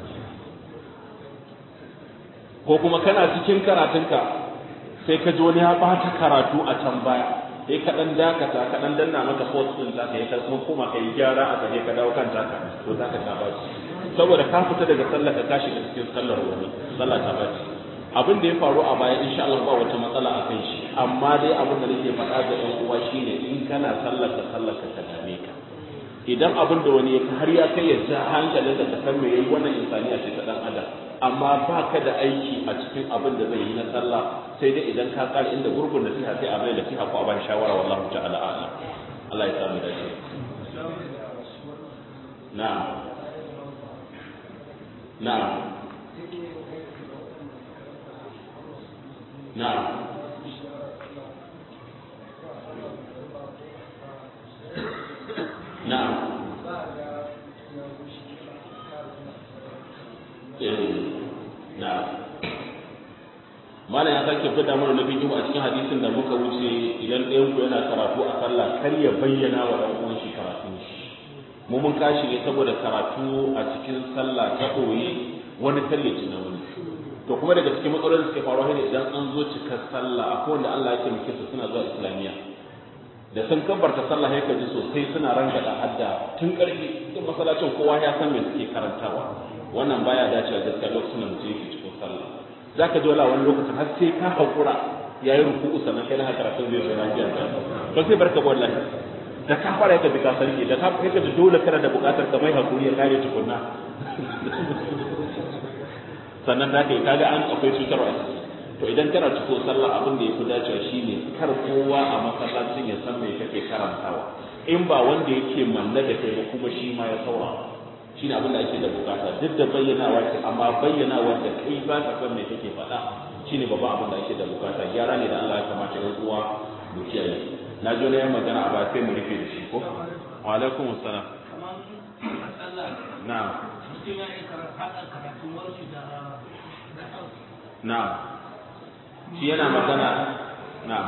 ko kuma kana cikin karatunka sai ka ji wani ya bata karatu a can baya sai ka dan dakata ka dan danna maka post din zaka yi ka kuma kuma kai gyara a kaje ka dawo kan taka to zaka ta baci saboda ka fita daga sallah ka tashi da cikin sallar wani sallah ta baci abin da ya faru a baya insha Allah ba wata matsala a kan shi amma dai abin da nake faɗa ga ɗan uwa shine in kana sallar ka sallar ka ta dame ka idan abin da wani ya har ya kai ya ja hankalin da ka san me yayi wannan insaniya ce ta dan adam amma ba ka da aiki a cikin abin da zai yi na sallah sai dai idan ka tsara inda gurgun da siha sai a bai da siha ko a ban shawara wallahu ta'ala a'lam Allah ya samu dace na'am na'am na'am na'am na'am malam ya sake fada mana na bidiyo a cikin hadisin da muka wuce idan ɗayan ku yana karatu a sallah kar ya bayyana wa ɗan uwan shi karatu mu mun kashi ne saboda karatu a cikin sallah ta koyi wani tallaci na wani to kuma daga cikin matsalolin da suke faruwa ne idan an zo cikar sallah akwai wanda Allah ya taimake su suna zuwa islamiyya da sun kabbarta sallah ya kaji sosai suna rangada hadda tun karfi cikin masallacin kowa ya san me suke karantawa wannan baya dacewa gaskiya lokacin da mutum yake cikin sallah zaka ji wala wani lokacin har sai ka hakura yayi ruku'u sannan kai na karatun zai zo lafiya to sai barka wallahi da ka fara yaka bi ka sarki da ka yaka ji dole kana da bukatar ka mai hakuri ya kare tukunna sannan da kai kaga an akwai cutarwa a ciki to idan kana ciko sallah abin da yafi dacewa shine kar kowa a masallacin ya san me kake karantawa in ba wanda yake manna da kai ba kuma shi ma ya saura shine abin da ake da bukata duk da bayyanawa ce amma bayyanawa da kai ba ka san me kake faɗa shine babban abin da ake da bukata gyara ne da Allah ya kamata ya uwa mu kiyaye na jo na magana a ba sai mu rufe da shi ko wa alaikum assalam na'am na'am shi yana magana na'am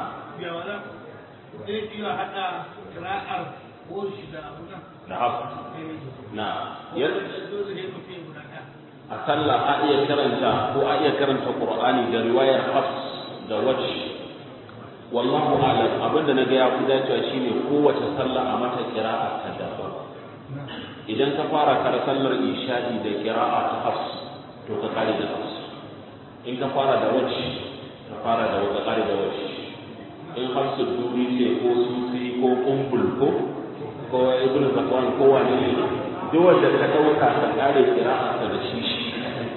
zai iya haɗa kira'ar ko shi da abu nan da haka na dole ne mutum ya guda ɗaya a sallah a iya karanta ko a iya karanta qur'ani da riwayar hafs da wajh wallahu a'lam abinda naga ya fi dacewa shine kowace sallah a mata qira'a ta daban idan ka fara kar sallar isha'i da qira'a ta hafs to ka kare da hafs in ka fara da wajh ka fara da ka kare da wajh in hafsu duri ce ko sufi ko kumbul ko ko ibn zakwan ko wani ne duk wanda ka dauka ka kare qira'arsa da shi shi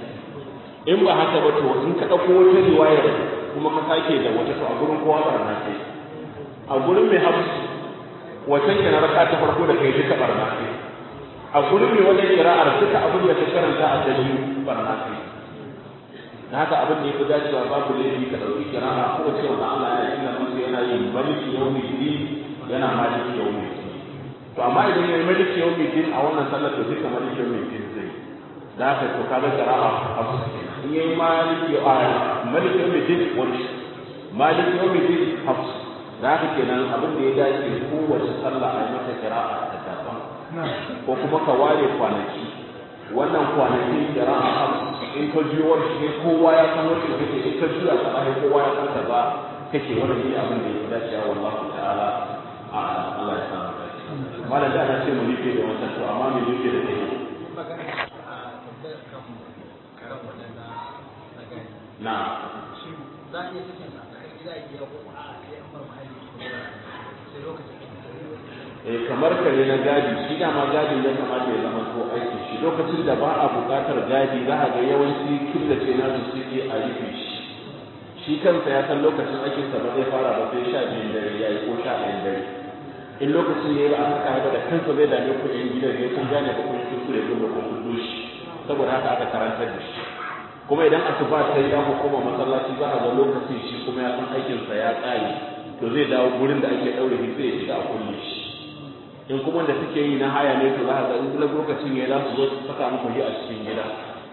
in ba haka ba to in ka dauko wata riwayar kuma ka sake da wata to a gurin kowa barna kai a gurin mai hafsu wacan kana raka ta farko da kai duka barna kai a gurin mai wannan qira'ar duka abin da ka karanta a dalili barna kai da haka abin da yafi dacewa babu laifi ka dauki qira'a ko wace wanda Allah ya yi nan yana yin maliki yawmi yana maliki yawmi to amma idan yayi maliki yawmi din a wannan sallar to duka maliki yawmi din zai da haka to kaga qira'a abu in yayi maliki a maliki yawmi din wani maliki yawmi din hafs da haka kenan abin da ya dace kowace sallah a yi mata qira'a ta daban ko kuma ka ware kwanaki wannan kwanaki qira'a hafs in ka ji wani shi kowa ya san wacce kake in ka juya ka ai kowa ya san kaza kake wannan ne abin da ya dace wallahi ta'ala a Allah ya san malam da ana ce mu rike da wannan to amma me rike da kai magana a tambayar kan karan wadanda na gani na shi za a iya sakin sa a gida ya ko a sai an bar mahalli sai lokacin eh kamar kare na gadi shi dama gadi ya kamata ya zama ko aiki shi lokacin da ba a buƙatar gadi za a ga yawanci killace na su suke a rufe shi shi kansa ya san lokacin aikinsa ba zai fara ba sai sha biyun dare ya yi ko sha ɗayan dare in lokacin ya yi ba a saka ba da kansa zai dame ku yan gidan ya kun gane ba kun yi kuskure ko ba kun kudu shi saboda haka aka karantar da shi kuma idan asuba ta yi ya koma masallaci za a ga lokacin shi kuma ya san aikinsa ya ƙare to zai dawo gurin da ake ɗaure shi sai ya shiga a kulle shi in kuma da suke yi na haya ne to za a ga in kula lokacin ya za su zo su saka muku shi a cikin gida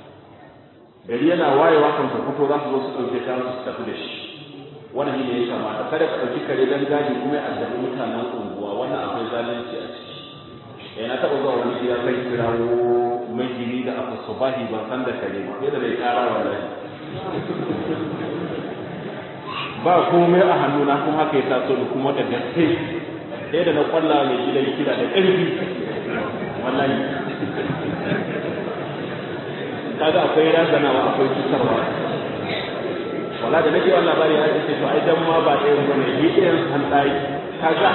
gari yana wayewa kan ku fito za su zo su ɗauke ta su tafi da shi wannan ne ya kamata kada ka ɗauki kare dan gadi kuma ya addabi mutanen unguwa wannan akwai zalunci a ciki eh na taɓa zuwa wani gida zai kirawo magini da aka subahi ban san da kare ba sai da bai ƙara wallahi ba komai a hannuna kuma haka ya taso da kuma da gaske sai da na kwalla mai gidan kira da ƙarfi wallahi kaga akwai razanawa akwai cutarwa wala da nake wannan labari ya ce to ai dan ma ba ɗayan bane ni ɗayan an tsayi kaga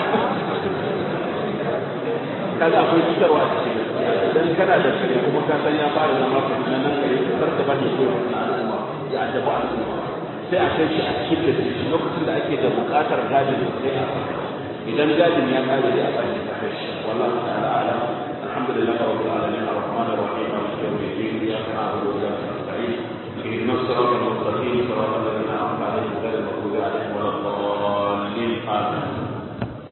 kaga akwai cutarwa a cikin dan kana da kare kuma ka san ya fara zama ka nan nan kare kar ka bani ko na al'umma ya addabu al'umma sai a kai shi a cikin da shi lokacin da ake da buƙatar gadin sai a idan gadin ya kare da a sake a kai shi wallahi ta'ala alam alhamdulillah rabbil alamin arrahmanir rahim maliki yawmiddin iyyaka na'budu wa iyyaka nasta'in